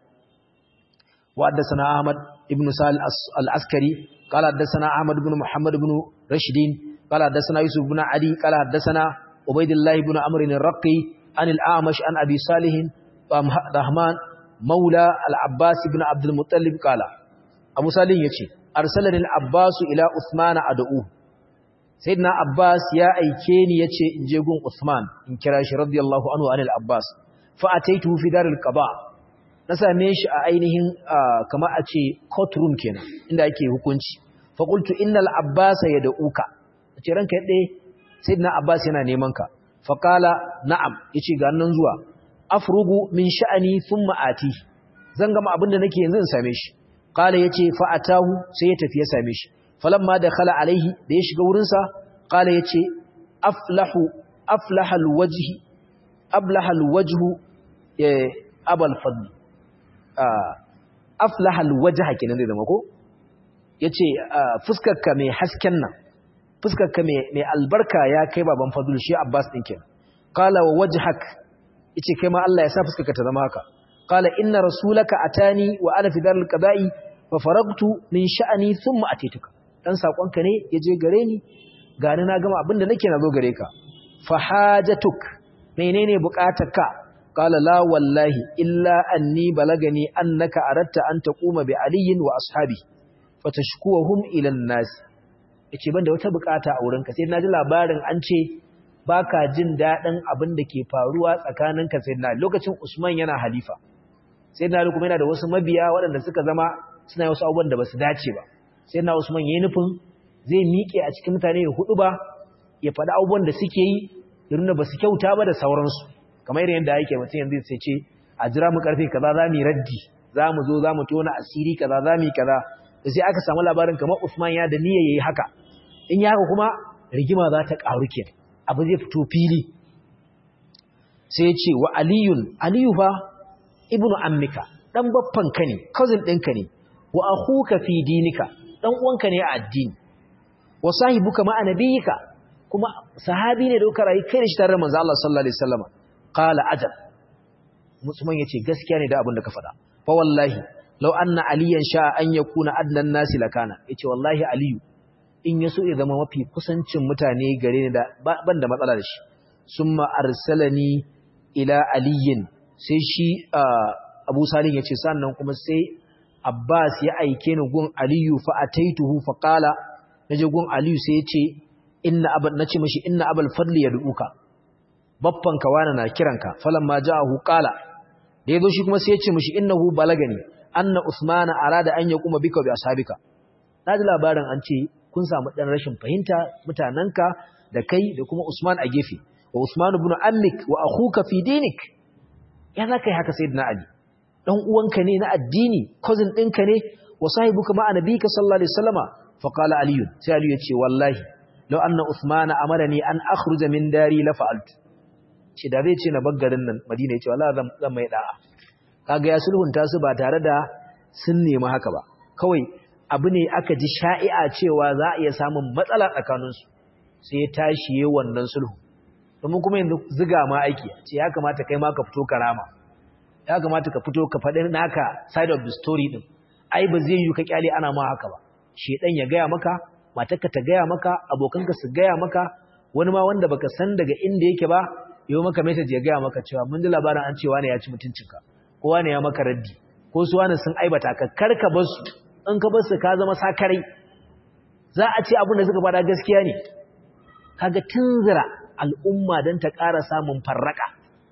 wa haddasana Ahmad ibn Sa'al al-Askari qala haddasana Ahmad ibn Muhammad ibn Rashidin qala haddasana Yusuf ibn Ali qala haddasana Ubaydullah ibn Amr al-Raqi an al-A'mash an Abi Salih Rahman maula al-Abbas ibn Abdul Muttalib qala Abu Salih yace arsalani al-Abbas ila Uthman ad'u sayyidina abbas ya aike ni yace in je gun usman in kira shi radiyallahu anhu anil abbas fa ataitu fi daril qada na same shi a ainihin kamar a ce courtroom kenan inda ake hukunci fa qultu innal abbas yad'uka ce ranka yadda sayyidina abbas yana neman ka fa qala na'am yace ga nan zuwa afrugu min sha'ani thumma ati zan gama abinda nake yanzu in same shi qala yace fa atahu sai ya tafi ya same shi falamma dakhala alaihi da ya shiga wurinsa qala yace aflahu aflaha alwajhi ablaha alwajhu abul fadl aflaha alwajha kenan zai zama ko yace fuskarka mai hasken nan fuskarka mai mai albarka ya kai baban fadl shi abbas din kenan qala wa wajhak yace kai ma Allah ya sa fuskarka ta zama haka qala inna rasulaka atani wa ana fi daril qada'i fa faragtu min sha'ani thumma atituka dan sakonka ne yaje gare ni gani na gama abinda nake nazo gare ka fa hajatuk menene bukatarka qala la wallahi illa anni balagani annaka aratta an taquma bi aliyin wa ashabi fatashkuwahum ila an-nas yace banda wata bukata a wurinka sai naji labarin an ce baka jin dadin abin da ke faruwa tsakaninka sai na lokacin Usman yana halifa sai na kuma yana da wasu mabiya waɗanda suka zama suna wasu abubuwan da basu dace ba sai na Usman yayin nufin zai miƙe a cikin mutane ya hudu ba ya faɗi abubuwan da suke yi ya nuna basu kyauta ba da sauransu kamar yadda yake mutum yanzu sai ce a jira mu karfe kaza za mu raddi za mu zo za mu tona asiri kaza za mu yi kaza da sai aka samu labarin kamar Usman ya da niyya yayi haka in ya haka kuma rigima za ta ƙaru ke abu zai fito fili sai ya ce wa aliyun aliyu fa ibnu ammika dan baffan ka ne cousin ɗinka ne wa akhuka fi dinika dan uwanka ne a addini wa sahibuka ma annabiyika kuma sahabi ne da kuka rayu kai da shi tare da manzo Allah sallallahu alaihi wasallam qala ajal musulman yace gaskiya ne da abin da ka faɗa fa wallahi law anna aliyan sha an yakuna adnan nasi lakana yace wallahi aliyu in yaso ya zama mafi kusancin mutane gare ni da ban da matsala da shi summa arsalani ila aliyin sai shi Abu Salim yace sannan kuma sai Abbas ya aike ni gun Aliyu fa ataituhu fa qala naje gun Aliyu sai yace inna aban nace mishi inna abul fadli yad'uka baffan ka wani na kiranka falamma ja'ahu qala da yazo shi kuma sai yace mishi innahu balagani anna usmana arada an yaquma bika bi ashabika naji labarin an ce kun samu dan rashin fahimta mutananka da kai da kuma Usman a gefe wa Usman ibn ammik wa akhuka fi dinik ya zaka yi haka sayyidina Ali dan uwanka ne na addini cousin ɗinka ne wa sahibuka ma annabika sallallahu alaihi wasallama fa qala Ali sai Ali ya ce wallahi law anna Usman amarani an akhruja min dari la fa'altu ce da zai ce na baggarin nan Madina ya ce wallahi zan zan mai da'a kaga ya sulhunta su ba tare da sun nemi haka ba kawai abu ne aka ji sha'i'a cewa za a iya samun matsala tsakaninsu sai ya tashi yi wannan sulhu domin kuma yanzu ziga ma aiki ce ya kamata kai ma ka fito karama ya kamata ka fito ka faɗi naka side of the story din ai ba zai yi ka kyale ana ma haka ba shedan ya gaya maka matarka ta gaya maka abokanka su gaya maka wani ma wanda baka san daga inda yake ba yau maka message ya gaya maka cewa mun ji labarin an cewa ne ya ci mutuncinka kowa ne ya maka raddi ko su wani sun aibata ka karka bar su in ka bar su ka zama sakarai za a ce abin da suka fada gaskiya ne kaga tunzira al'umma don ta ƙara samun farraka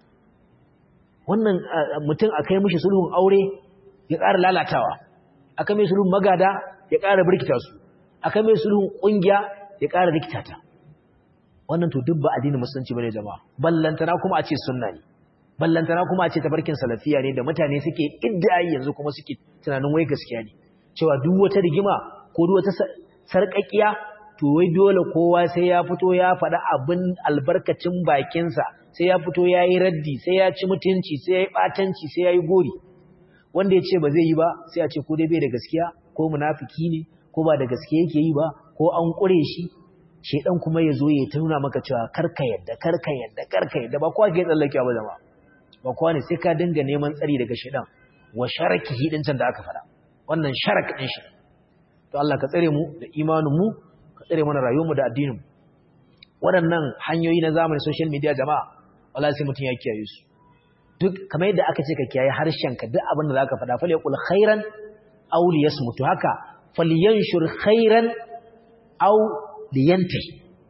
wannan mutum a kai mishi sulhun aure ya ƙara lalatawa a kai mai sulhun magada ya ƙara birkita su a kai mai sulhun ƙungiya ya ƙara rikita ta wannan to duk ba addinin musulunci bane jama'a ballantana kuma a ce sunna ne ballantana kuma a ce tabarkin salafiya ne da mutane suke iddayi yanzu kuma suke tunanin wai gaskiya ne cewa duk wata rigima ko duk wata sarƙaƙiya to wai dole kowa sai ya fito ya faɗa abin albarkacin bakinsa sai ya fito ya yi raddi sai ya ci mutunci sai ya yi ɓatanci sai ya yi gori wanda ya ce ba zai yi ba sai a ce ko dai bai da gaskiya ko munafiki ne ko ba da gaske yake yi ba ko an ƙure shi shedan kuma ya zo ya tuna maka cewa karka yadda karka yadda karka yadda ba kowa ke tsallakewa ba jama'a ba kowa ne sai ka dinga neman tsari daga shedan wa sharaki hidin can da aka faɗa wannan sharak din shi to Allah ka tsare mu da imanin mu ka tsare mana rayuwar mu da addinin mu waɗannan hanyoyi na zamani social media jama'a wallahi sai mutun ya kiyaye su duk kamar yadda aka ce ka kiyaye harshen ka duk abin da zaka faɗa fa yaqul khairan aw liyasmutu haka falyanshur khairan aw liyantai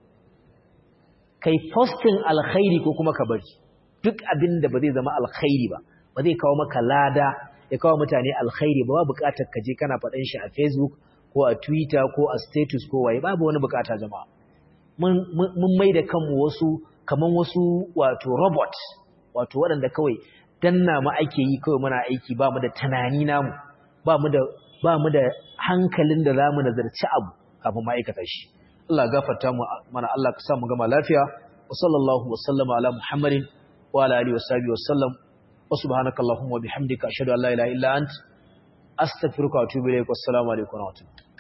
kai postin alkhairi ko kuma ka bari duk abin da ba zai zama alkhairi ba ba zai kawo maka lada ya kawo mutane alkhairi ba ba bukatar ka je kana faɗan shi a facebook ko a twitter ko a status ko waye babu wani bukata jama'a mun mai da kanmu wasu kaman wasu wato robot wato waɗanda kawai danna ma ake yi kawai muna aiki ba mu da tunani namu ba mu da ba mu da hankalin da za mu nazarci abu kafin ma'aikata shi Allah gafarta mu mana Allah ka sa mu gama lafiya wa sallallahu wa sallama ala muhammadin wa ala alihi wa sahbihi wa sallam wa subhanakallahumma wa bihamdika ashhadu an la ilaha illa ant astaghfiruka wa atubu ilaik wassalamu alaikum wa rahmatullahi